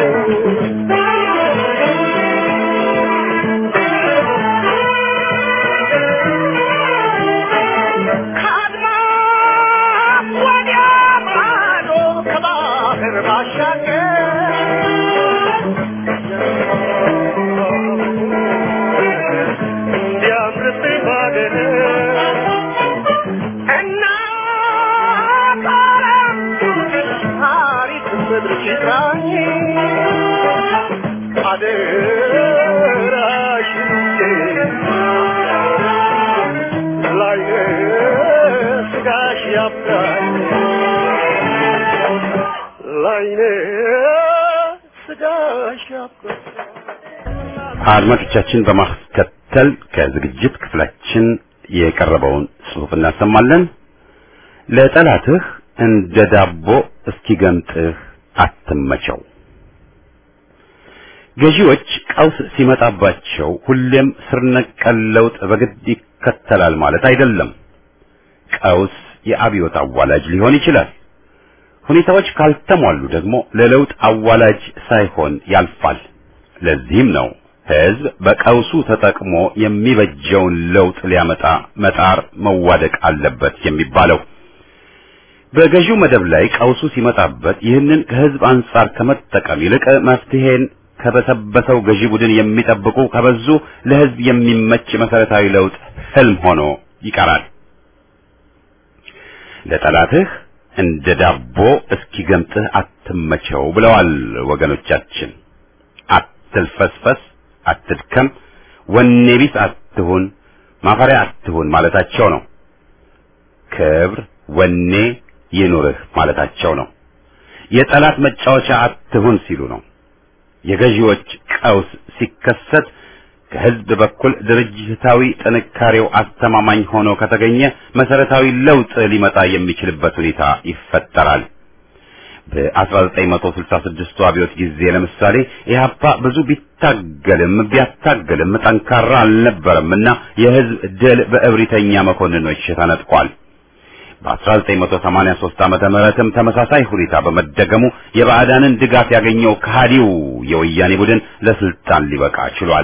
[SPEAKER 4] ከአድማስ ወዲያ ማዶ ከባህር ባሻገር እንዲያምርብኝ ባደረ እና ታሪክ ምድር ሲቃኝ አደራሽን ላይነ ስጋሽ ያብቃኝ ላይነ ስጋሽ ያብቃኝ
[SPEAKER 1] አድማጮቻችን በማስከተል ከዝግጅት ክፍላችን የቀረበውን ጽሑፍ እናሰማለን። ለጠላትህ እንደ ዳቦ እስኪገምጥህ አትመቸው። ገዢዎች ቀውስ ሲመጣባቸው ሁሌም ስር ነቀል ለውጥ በግድ ይከተላል ማለት አይደለም። ቀውስ የአብዮት አዋላጅ ሊሆን ይችላል። ሁኔታዎች ካልተሟሉ ደግሞ ለለውጥ አዋላጅ ሳይሆን ያልፋል። ለዚህም ነው ህዝብ በቀውሱ ተጠቅሞ የሚበጀውን ለውጥ ሊያመጣ መጣር መዋደቅ አለበት የሚባለው። በገዢው መደብ ላይ ቀውሱ ሲመጣበት ይህንን ከህዝብ አንጻር ከመጠቀም ይልቅ መፍትሄን ከበሰበሰው ገዢ ቡድን የሚጠብቁ ከበዙ ለህዝብ የሚመች መሰረታዊ ለውጥ ህልም ሆኖ ይቀራል። ለጠላትህ እንደ ዳቦ እስኪገምጥህ አትመቸው ብለዋል ወገኖቻችን። አትልፈስፈስ፣ አትድከም፣ ወኔ ቢስ አትሁን፣ ማፈሪያ አትሁን ማለታቸው ነው። ክብር፣ ወኔ ይኑርህ ማለታቸው ነው። የጠላት መጫወቻ አትሁን ሲሉ ነው። የገዢዎች ቀውስ ሲከሰት ከህዝብ በኩል ድርጅታዊ ጥንካሬው አስተማማኝ ሆኖ ከተገኘ መሰረታዊ ለውጥ ሊመጣ የሚችልበት ሁኔታ ይፈጠራል። በ1966 አብዮት ጊዜ ለምሳሌ ኢህአፓ ብዙ ቢታገልም ቢያታገልም ጠንካራ አልነበረምና የህዝብ ድል በእብሪተኛ መኮንኖች ተነጥቋል። በ1983 ዓመተ ምህረትም ተመሳሳይ ሁኔታ በመደገሙ የባዕዳንን ድጋፍ ያገኘው ከሃዲው የወያኔ ቡድን ለስልጣን ሊበቃ ችሏል።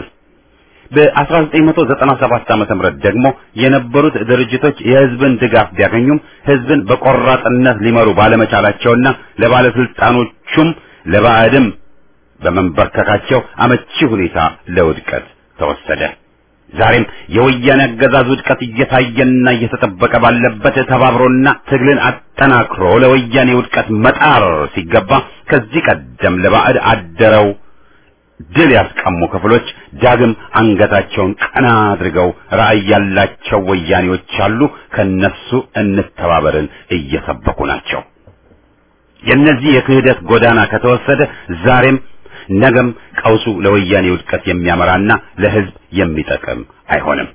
[SPEAKER 1] በ1997 ዓመተ ምህረት ደግሞ የነበሩት ድርጅቶች የህዝብን ድጋፍ ቢያገኙም ህዝብን በቆራጥነት ሊመሩ ባለመቻላቸውና ለባለስልጣኖቹም ለባዕድም በመንበርከካቸው አመቺ ሁኔታ ለውድቀት ተወሰደ። ዛሬም የወያኔ አገዛዝ ውድቀት እየታየና እየተጠበቀ ባለበት ተባብሮና ትግልን አጠናክሮ ለወያኔ ውድቀት መጣር ሲገባ ከዚህ ቀደም ለባዕድ አደረው ድል ያስቀሙ ክፍሎች ዳግም አንገታቸውን ቀና አድርገው ራዕይ ያላቸው ወያኔዎች አሉ። ከነሱ እንተባበርን እየሰበኩ ናቸው። የእነዚህ የክህደት ጎዳና ከተወሰደ ዛሬም ነገም ቀውሱ ለወያኔ ውድቀት የሚያመራና ለህዝብ የሚጠቅም አይሆንም።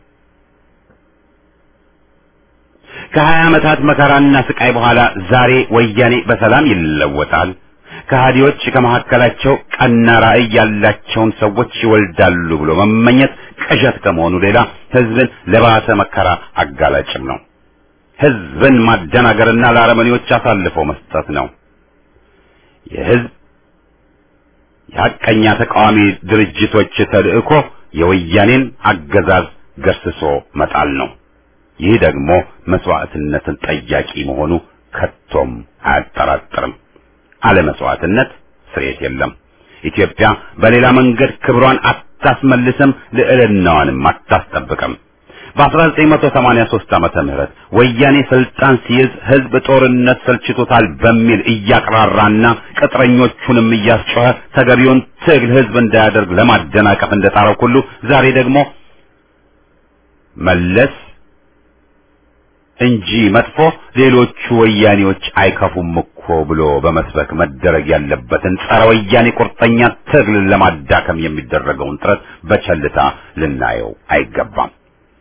[SPEAKER 1] ከሀያ ዓመታት መከራና ስቃይ በኋላ ዛሬ ወያኔ በሰላም ይለወጣል። ከሃዲዎች ከመካከላቸው ቀና ራዕይ ያላቸውን ሰዎች ይወልዳሉ ብሎ መመኘት ቅዠት ከመሆኑ ሌላ ህዝብን ለባሰ መከራ አጋላጭም ነው። ህዝብን ማደናገርና ለአረመኔዎች አሳልፎ መስጠት ነው። የህዝብ የሐቀኛ ተቃዋሚ ድርጅቶች ተልእኮ የወያኔን አገዛዝ ገርስሶ መጣል ነው። ይህ ደግሞ መስዋዕትነትን ጠያቂ መሆኑ ከቶም አያጠራጥርም። አለ መስዋዕትነት ስርየት የለም። ኢትዮጵያ በሌላ መንገድ ክብሯን አታስመልስም፣ ልዕልናዋንም አታስጠብቅም። በ1983 ዓመተ ምህረት ወያኔ ስልጣን ሲይዝ ህዝብ ጦርነት ሰልችቶታል በሚል እያቅራራና ቅጥረኞቹንም እያስጮኸ ተገቢውን ትግል ህዝብ እንዳያደርግ ለማደናቀፍ እንደጣረው ሁሉ ዛሬ ደግሞ መለስ እንጂ መጥፎ ሌሎቹ ወያኔዎች አይከፉም እኮ ብሎ በመስበክ መደረግ ያለበትን ጸረ ወያኔ ቁርጠኛ ትግል ለማዳከም የሚደረገውን ጥረት በቸልታ ልናየው አይገባም።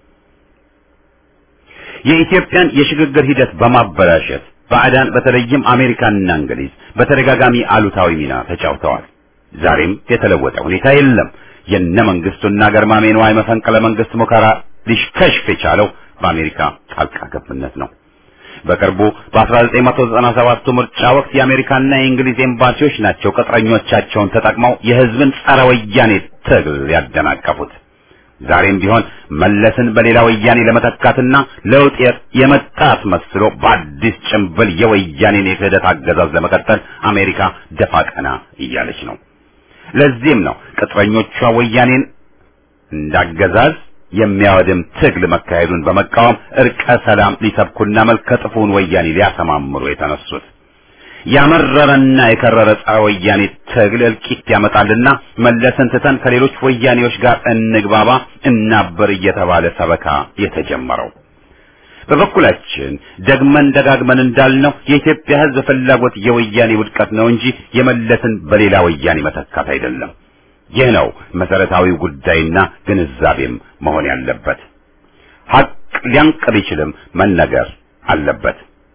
[SPEAKER 1] የኢትዮጵያን የሽግግር ሂደት በማበላሸት ባዕዳን በተለይም አሜሪካንና እንግሊዝ በተደጋጋሚ አሉታዊ ሚና ተጫውተዋል። ዛሬም የተለወጠ ሁኔታ የለም። የነ መንግስቱና ገርማሜ ነዋይ መፈንቅለ መንግስት ሙከራ ሊሽከሽፍ የቻለው በአሜሪካ ጣልቃ ገብነት ነው። በቅርቡ በ1997 ምርጫ ወቅት የአሜሪካና የእንግሊዝ ኤምባሲዎች ናቸው ቅጥረኞቻቸውን ተጠቅመው የህዝብን ጸረ ወያኔ ትግል ያደናቀፉት። ዛሬም ቢሆን መለስን በሌላ ወያኔ ለመተካትና ለውጥ የመጣ አስመስሎ በአዲስ ጭንብል የወያኔን የክህደት አገዛዝ ለመቀጠል አሜሪካ ደፋ ቀና እያለች ነው። ለዚህም ነው ቅጥረኞቿ ወያኔን እንዳገዛዝ የሚያወድም ትግል መካሄዱን በመቃወም እርቀ ሰላም ሊሰብኩና መልከ ጥፉን ወያኔ ሊያሰማምሩ የተነሱት። ያመረረና የከረረ ጸረ ወያኔ ትግል እልቂት ያመጣልና መለስን ትተን ከሌሎች ወያኔዎች ጋር እንግባባ እናበር እየተባለ ሰበካ የተጀመረው። በበኩላችን ደግመን ደጋግመን እንዳልነው የኢትዮጵያ ሕዝብ ፍላጎት የወያኔ ውድቀት ነው እንጂ የመለስን በሌላ ወያኔ መተካት አይደለም። ይህ ነው መሰረታዊው ጉዳይና ግንዛቤም መሆን ያለበት። ሀቅ ሊያንቅ ቢችልም መነገር አለበት።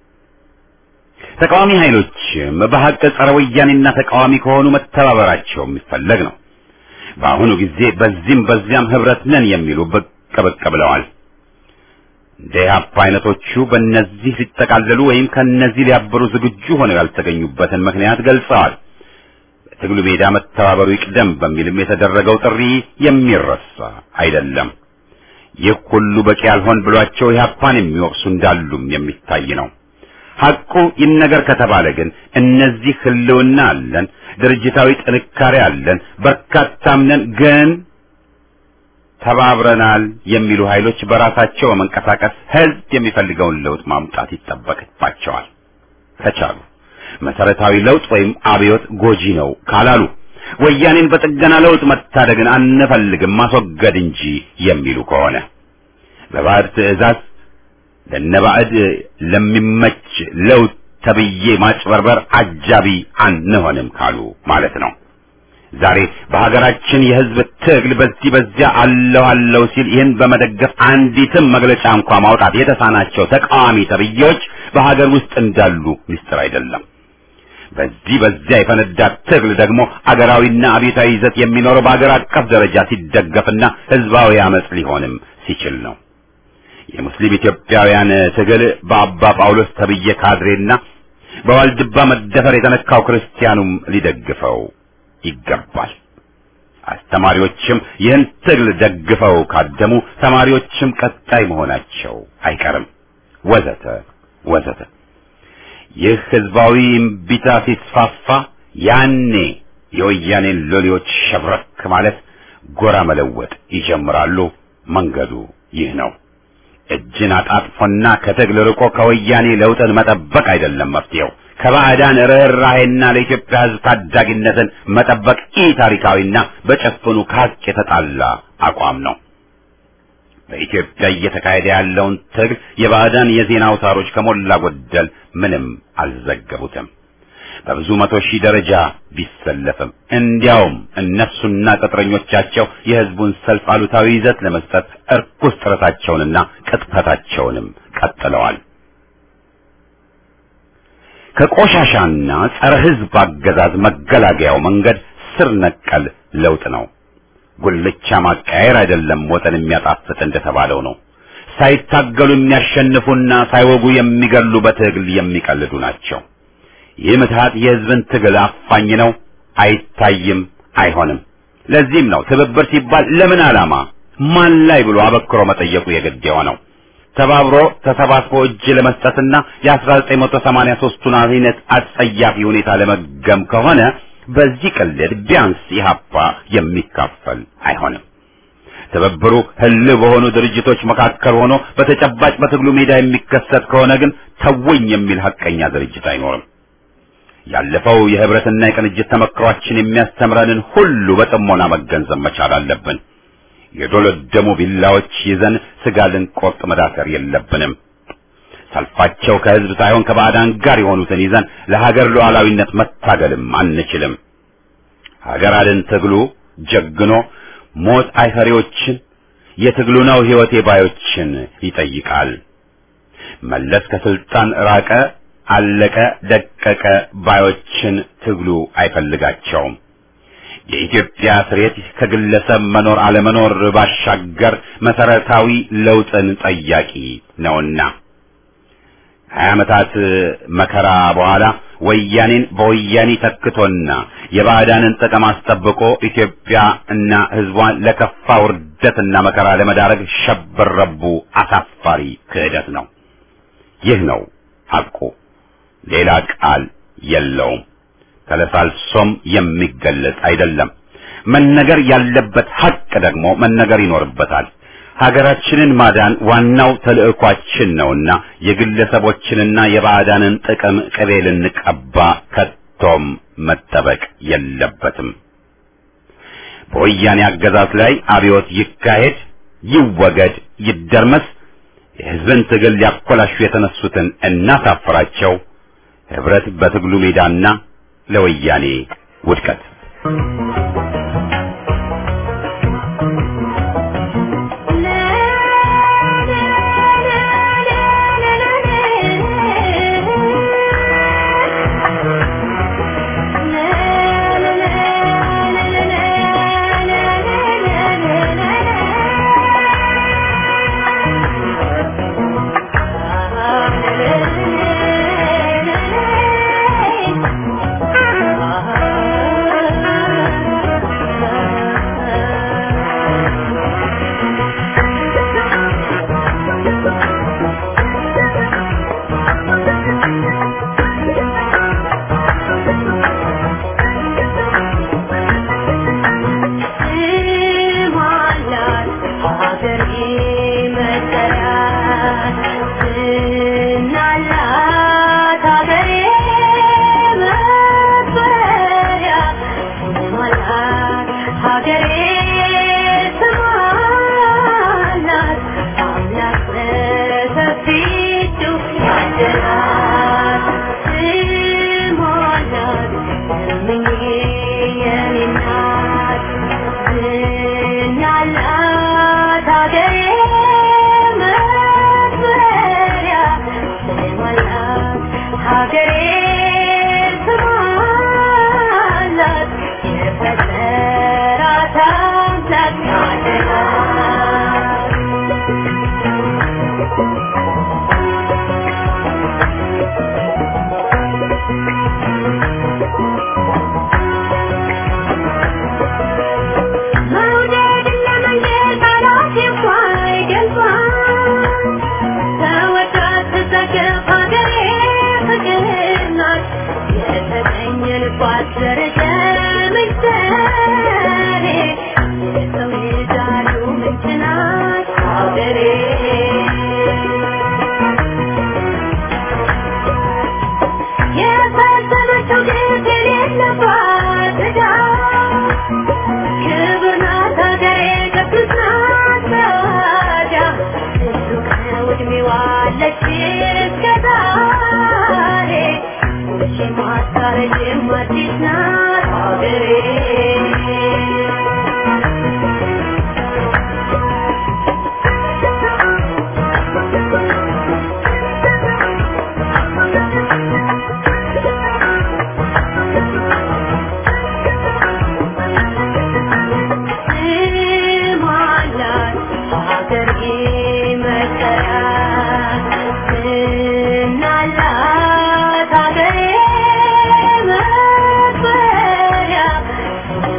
[SPEAKER 1] ተቃዋሚ ኃይሎችም በሀቅ ጸረ ወያኔና ተቃዋሚ ከሆኑ መተባበራቸው የሚፈለግ ነው። በአሁኑ ጊዜ በዚህም በዚያም ህብረት ነን የሚሉ ብቅ ብቅ ብለዋል። እንደ ኢህአፓ አይነቶቹ በእነዚህ ሊጠቃለሉ ወይም ከእነዚህ ሊያበሩ ዝግጁ ሆነው ያልተገኙበትን ምክንያት ገልጸዋል። በትግሉ ሜዳ መተባበሩ ይቅደም በሚልም የተደረገው ጥሪ የሚረሳ አይደለም። ይህ ሁሉ በቂ ያልሆን ብሏቸው ኢህአፓን የሚወቅሱ እንዳሉም የሚታይ ነው። ሐቁ ይነገር ከተባለ ግን እነዚህ ህልውና አለን፣ ድርጅታዊ ጥንካሬ አለን፣ በርካታም ነን፣ ግን ተባብረናል የሚሉ ኃይሎች በራሳቸው በመንቀሳቀስ ህዝብ የሚፈልገውን ለውጥ ማምጣት ይጠበቅባቸዋል። ከቻሉ መሰረታዊ ለውጥ ወይም አብዮት ጎጂ ነው ካላሉ ወያኔን በጥገና ለውጥ መታደግን አንፈልግም ማስወገድ እንጂ የሚሉ ከሆነ በባዕድ ትዕዛዝ ለነባዕድ ለሚመች ለውጥ ተብዬ ማጭበርበር አጃቢ አንሆንም ካሉ ማለት ነው። ዛሬ በሀገራችን የህዝብ ትግል በዚህ በዚያ አለው አለው ሲል ይህን በመደገፍ አንዲትም መግለጫ እንኳ ማውጣት የተሳናቸው ተቃዋሚ ተብዬዎች በሀገር ውስጥ እንዳሉ ምስጢር አይደለም። በዚህ በዚያ የፈነዳ ትግል ደግሞ አገራዊና አብዮታዊ ይዘት የሚኖረው በአገር አቀፍ ደረጃ ሲደገፍና ህዝባዊ አመጽ ሊሆንም ሲችል ነው። የሙስሊም ኢትዮጵያውያን ትግል በአባ ጳውሎስ ተብዬ ካድሬና በዋልድባ መደፈር የተነካው ክርስቲያኑም ሊደግፈው ይገባል። አስተማሪዎችም ይህን ትግል ደግፈው ካደሙ ተማሪዎችም ቀጣይ መሆናቸው አይቀርም፣ ወዘተ ወዘተ። ይህ ህዝባዊ እምቢታ ሲስፋፋ ያኔ የወያኔን ሎሌዎች ሸብረክ ማለት ጎራ መለወጥ ይጀምራሉ። መንገዱ ይህ ነው። እጅን አጣጥፎና ከትግል ርቆ ከወያኔ ለውጥን መጠበቅ አይደለም መፍትሄው። ከባዕዳን ርኅራሄና ለኢትዮጵያ ሕዝብ ታዳጊነትን መጠበቅ ኢ ታሪካዊና በጨፍኑ ከሀቅ የተጣላ አቋም ነው። በኢትዮጵያ እየተካሄደ ያለውን ትግል የባዕዳን የዜና አውታሮች ከሞላ ጎደል ምንም አልዘገቡትም። በብዙ መቶ ሺህ ደረጃ ቢሰለፍም እንዲያውም እነሱና ቅጥረኞቻቸው የህዝቡን ሰልፍ አሉታዊ ይዘት ለመስጠት እርኩስ ጥረታቸውንና ቅጥፈታቸውንም ቀጥለዋል። ከቆሻሻና ጸረ ህዝብ አገዛዝ መገላገያው መንገድ ስር ነቀል ለውጥ ነው። ጉልቻ ማቀያየር አይደለም ወጠን የሚያጣፍጥ እንደተባለው ነው። ሳይታገሉ የሚያሸንፉና ሳይወጉ የሚገሉ በትግል የሚቀልዱ ናቸው። ይህ ምትሃት የህዝብን ትግል አፋኝ ነው፣ አይታይም፣ አይሆንም። ለዚህም ነው ትብብር ሲባል ለምን ዓላማ ማን ላይ ብሎ አበክሮ መጠየቁ የግድ የሆነው። ተባብሮ ተሰባስቦ እጅ ለመስጠትና የ1983ቱን አይነት አጸያፊ ሁኔታ ለመገም ከሆነ በዚህ ቅልድ ቢያንስ ኢህአፓ የሚካፈል አይሆንም። ትብብሩ ህልው በሆኑ ድርጅቶች መካከል ሆኖ በተጨባጭ በትግሉ ሜዳ የሚከሰት ከሆነ ግን ተወኝ የሚል ሐቀኛ ድርጅት አይኖርም። ያለፈው የህብረትና የቅንጅት ተመክሯችን የሚያስተምረንን ሁሉ በጥሞና መገንዘብ መቻል አለብን። የዶለደሙ ቢላዎች ይዘን ስጋ ልንቆርጥ መዳከር የለብንም። ሰልፋቸው ከህዝብ ሳይሆን ከባዕዳን ጋር የሆኑትን ይዘን ለሀገር ሉዓላዊነት መታገልም አንችልም። ሀገር አልን ትግሉ ጀግኖ ሞት አይፈሪዎችን የትግሉ ነው ህይወቴ ባዮችን ይጠይቃል። መለስ ከስልጣን ራቀ፣ አለቀ፣ ደቀቀ ባዮችን ትግሉ አይፈልጋቸውም። የኢትዮጵያ ስሬት ከግለሰብ መኖር አለመኖር ባሻገር መሰረታዊ ለውጥን ጠያቂ ነውና ሀያ ዓመታት መከራ በኋላ ወያኔን በወያኔ ተክቶና የባዕዳንን ጥቅም አስጠብቆ ኢትዮጵያ እና ሕዝቧን ለከፋ ውርደትና መከራ ለመዳረግ ሸበረቡ አሳፋሪ ክህደት ነው። ይህ ነው ሐቁ። ሌላ ቃል የለውም። ተለሳልሶም የሚገለጽ አይደለም። መነገር ያለበት ሐቅ ደግሞ መነገር ይኖርበታል። ሀገራችንን ማዳን ዋናው ተልዕኳችን ነውና የግለሰቦችንና የባዕዳንን ጥቅም ቅቤ ልንቀባ ከቶም መጠበቅ የለበትም። በወያኔ አገዛዝ ላይ አብዮት ይካሄድ፣ ይወገድ፣ ይደርመስ፣ የሕዝብን ትግል ሊያኮላሹ የተነሱትን እናሳፍራቸው። ህብረት በትግሉ ሜዳና ለወያኔ ውድቀት
[SPEAKER 5] Thank you.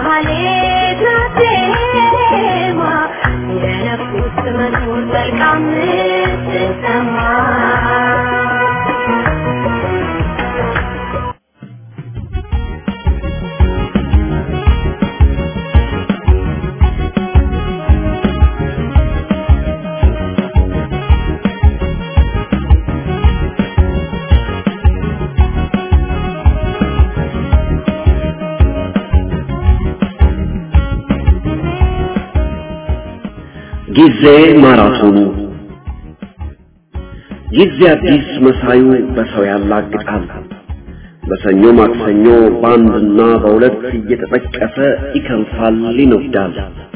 [SPEAKER 5] ማህሌት ናት ዜማ ለነፍስ መኖር መልካም ስትሰማ
[SPEAKER 6] ጊዜ ማራቶኑ ጊዜ አዲስ መሳዩ በሰው ያላግጣል። በሰኞ ማክሰኞ በአንድና በሁለት እየተጠቀሰ ይከንፋል፣ ይነዳል።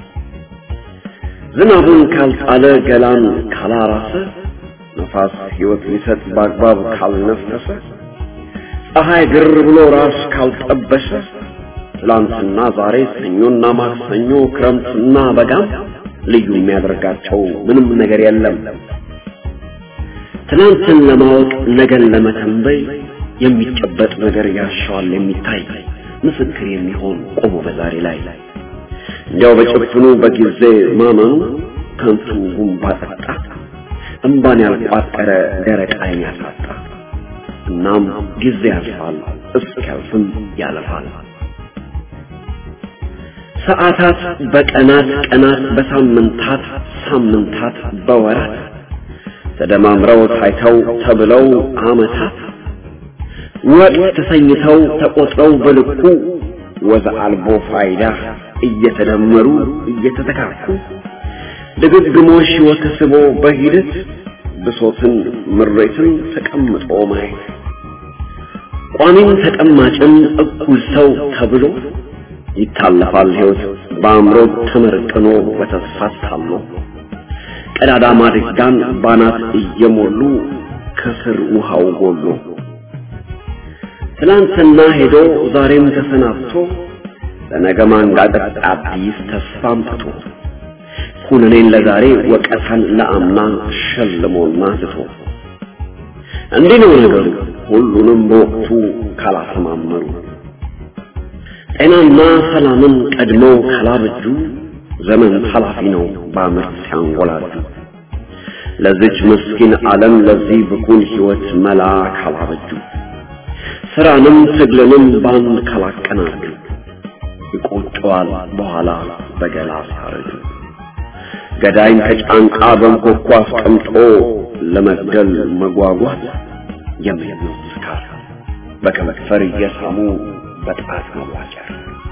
[SPEAKER 6] ዝናቡን ካልጣለ ገላን ካላራሰ ነፋስ ሕይወት ሊሰጥ በአግባብ ካልነፈሰ ፀሐይ ግር ብሎ ራስ ካልጠበሰ ትላንትና ዛሬ ሰኞና ማክሰኞ ክረምትና በጋም ልዩ የሚያደርጋቸው ምንም ነገር የለም። ትናንትን ለማወቅ ነገን ለመተንበይ የሚጨበጥ ነገር ያሻዋል የሚታይ ምስክር የሚሆን ቆሞ በዛሬ ላይ እንዲያው በጭፍኑ በጊዜ ማመኑ ከንቱ ጉንባ ጠጣ እምባን ያልቋጠረ ደረቅ ዓይን ያሳጣ። እናም ጊዜ ያልፋል እስኪያልፍም ያለፋል። ሰዓታት በቀናት ቀናት በሳምንታት ሳምንታት በወራት ተደማምረው ታይተው ተብለው ዓመታት ወቅት ተሰኝተው ተቆጥረው በልኩ ወዘ አልቦ ፋይዳ እየተደመሩ እየተተካኩ ድግግሞሽ ሕይወት ስቦ በሂደት ብሶትን ምሬትን ተቀምጦ ማየት ቋሚም ተቀማጭም እኩል ሰው ተብሎ ይታለፋል ሕይወት በአእምሮ ተመርቅኖ በተስፋ ታሎ ቀዳዳ ማድጋን ባናት እየሞሉ ከስር ውሃው ጎሎ ትላንትና ሄዶ ዛሬም ተሰናብቶ ለነገ ማንጋጠጥ አዲስ ተስፋ አምጥቶ ኩነኔን ለዛሬ ወቀሳን ለአምና ሸልሞና ትቶ እንዲህ ነው ነገሩ ሁሉንም በወቅቱ ካላሰማመሩ ጤናና ሰላምን ቀድመው ካላበጁ ዘመን ኃላፊ ነው በአመት ሲያንጎላጁ ለዚች ምስኪን ዓለም ለዚህ ብኩን ሕይወት መላ ካላበጁ ስራንም ትግልንም ባንድ ካላቀናጁ ይቆጨዋል በኋላ በገላ ሲያረጁ ገዳይን ከጫንቃ በንኮኳ አስቀምጦ ለመግደል መጓጓት የሚለው ስካር በከመክፈር እየሳሙ በጣት መዋጨር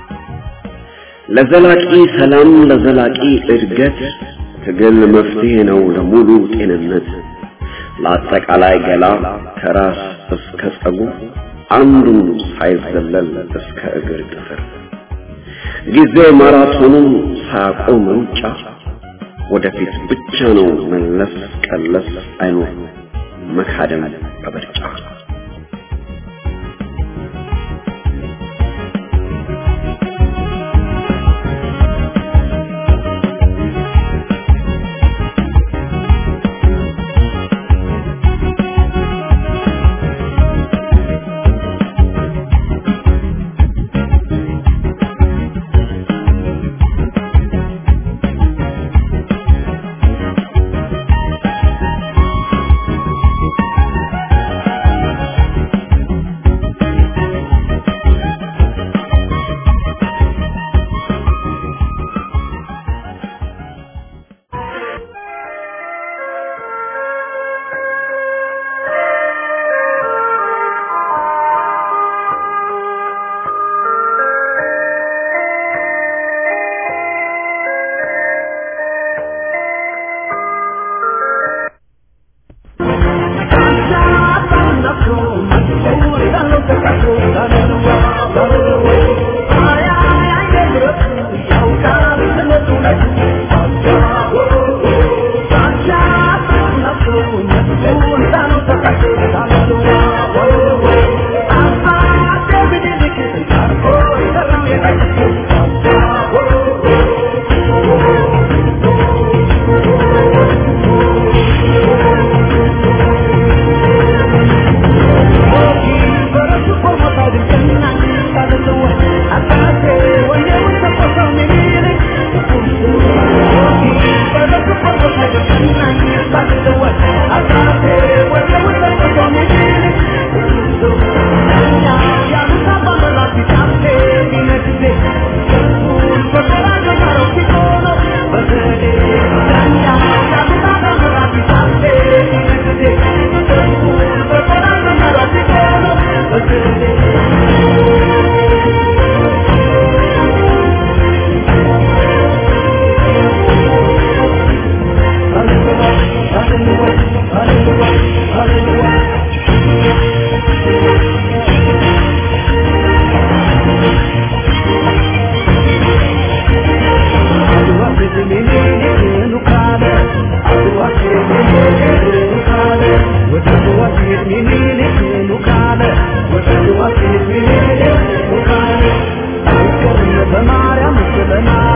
[SPEAKER 6] ለዘላቂ ሰላም ለዘላቂ እድገት ትግል መፍትሄ ነው ለሙሉ ጤንነት ለአጠቃላይ ገላ ከራስ እስከ ጸጉር አንዱን ሳይዘለል እስከ እግር ጥፍር ጊዜ ማራቶኑን ሳያቆም ሩጫ ወደፊት ብቻ ነው መለስ ቀለስ አይኖር መካደም በምርጫ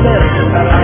[SPEAKER 4] አለ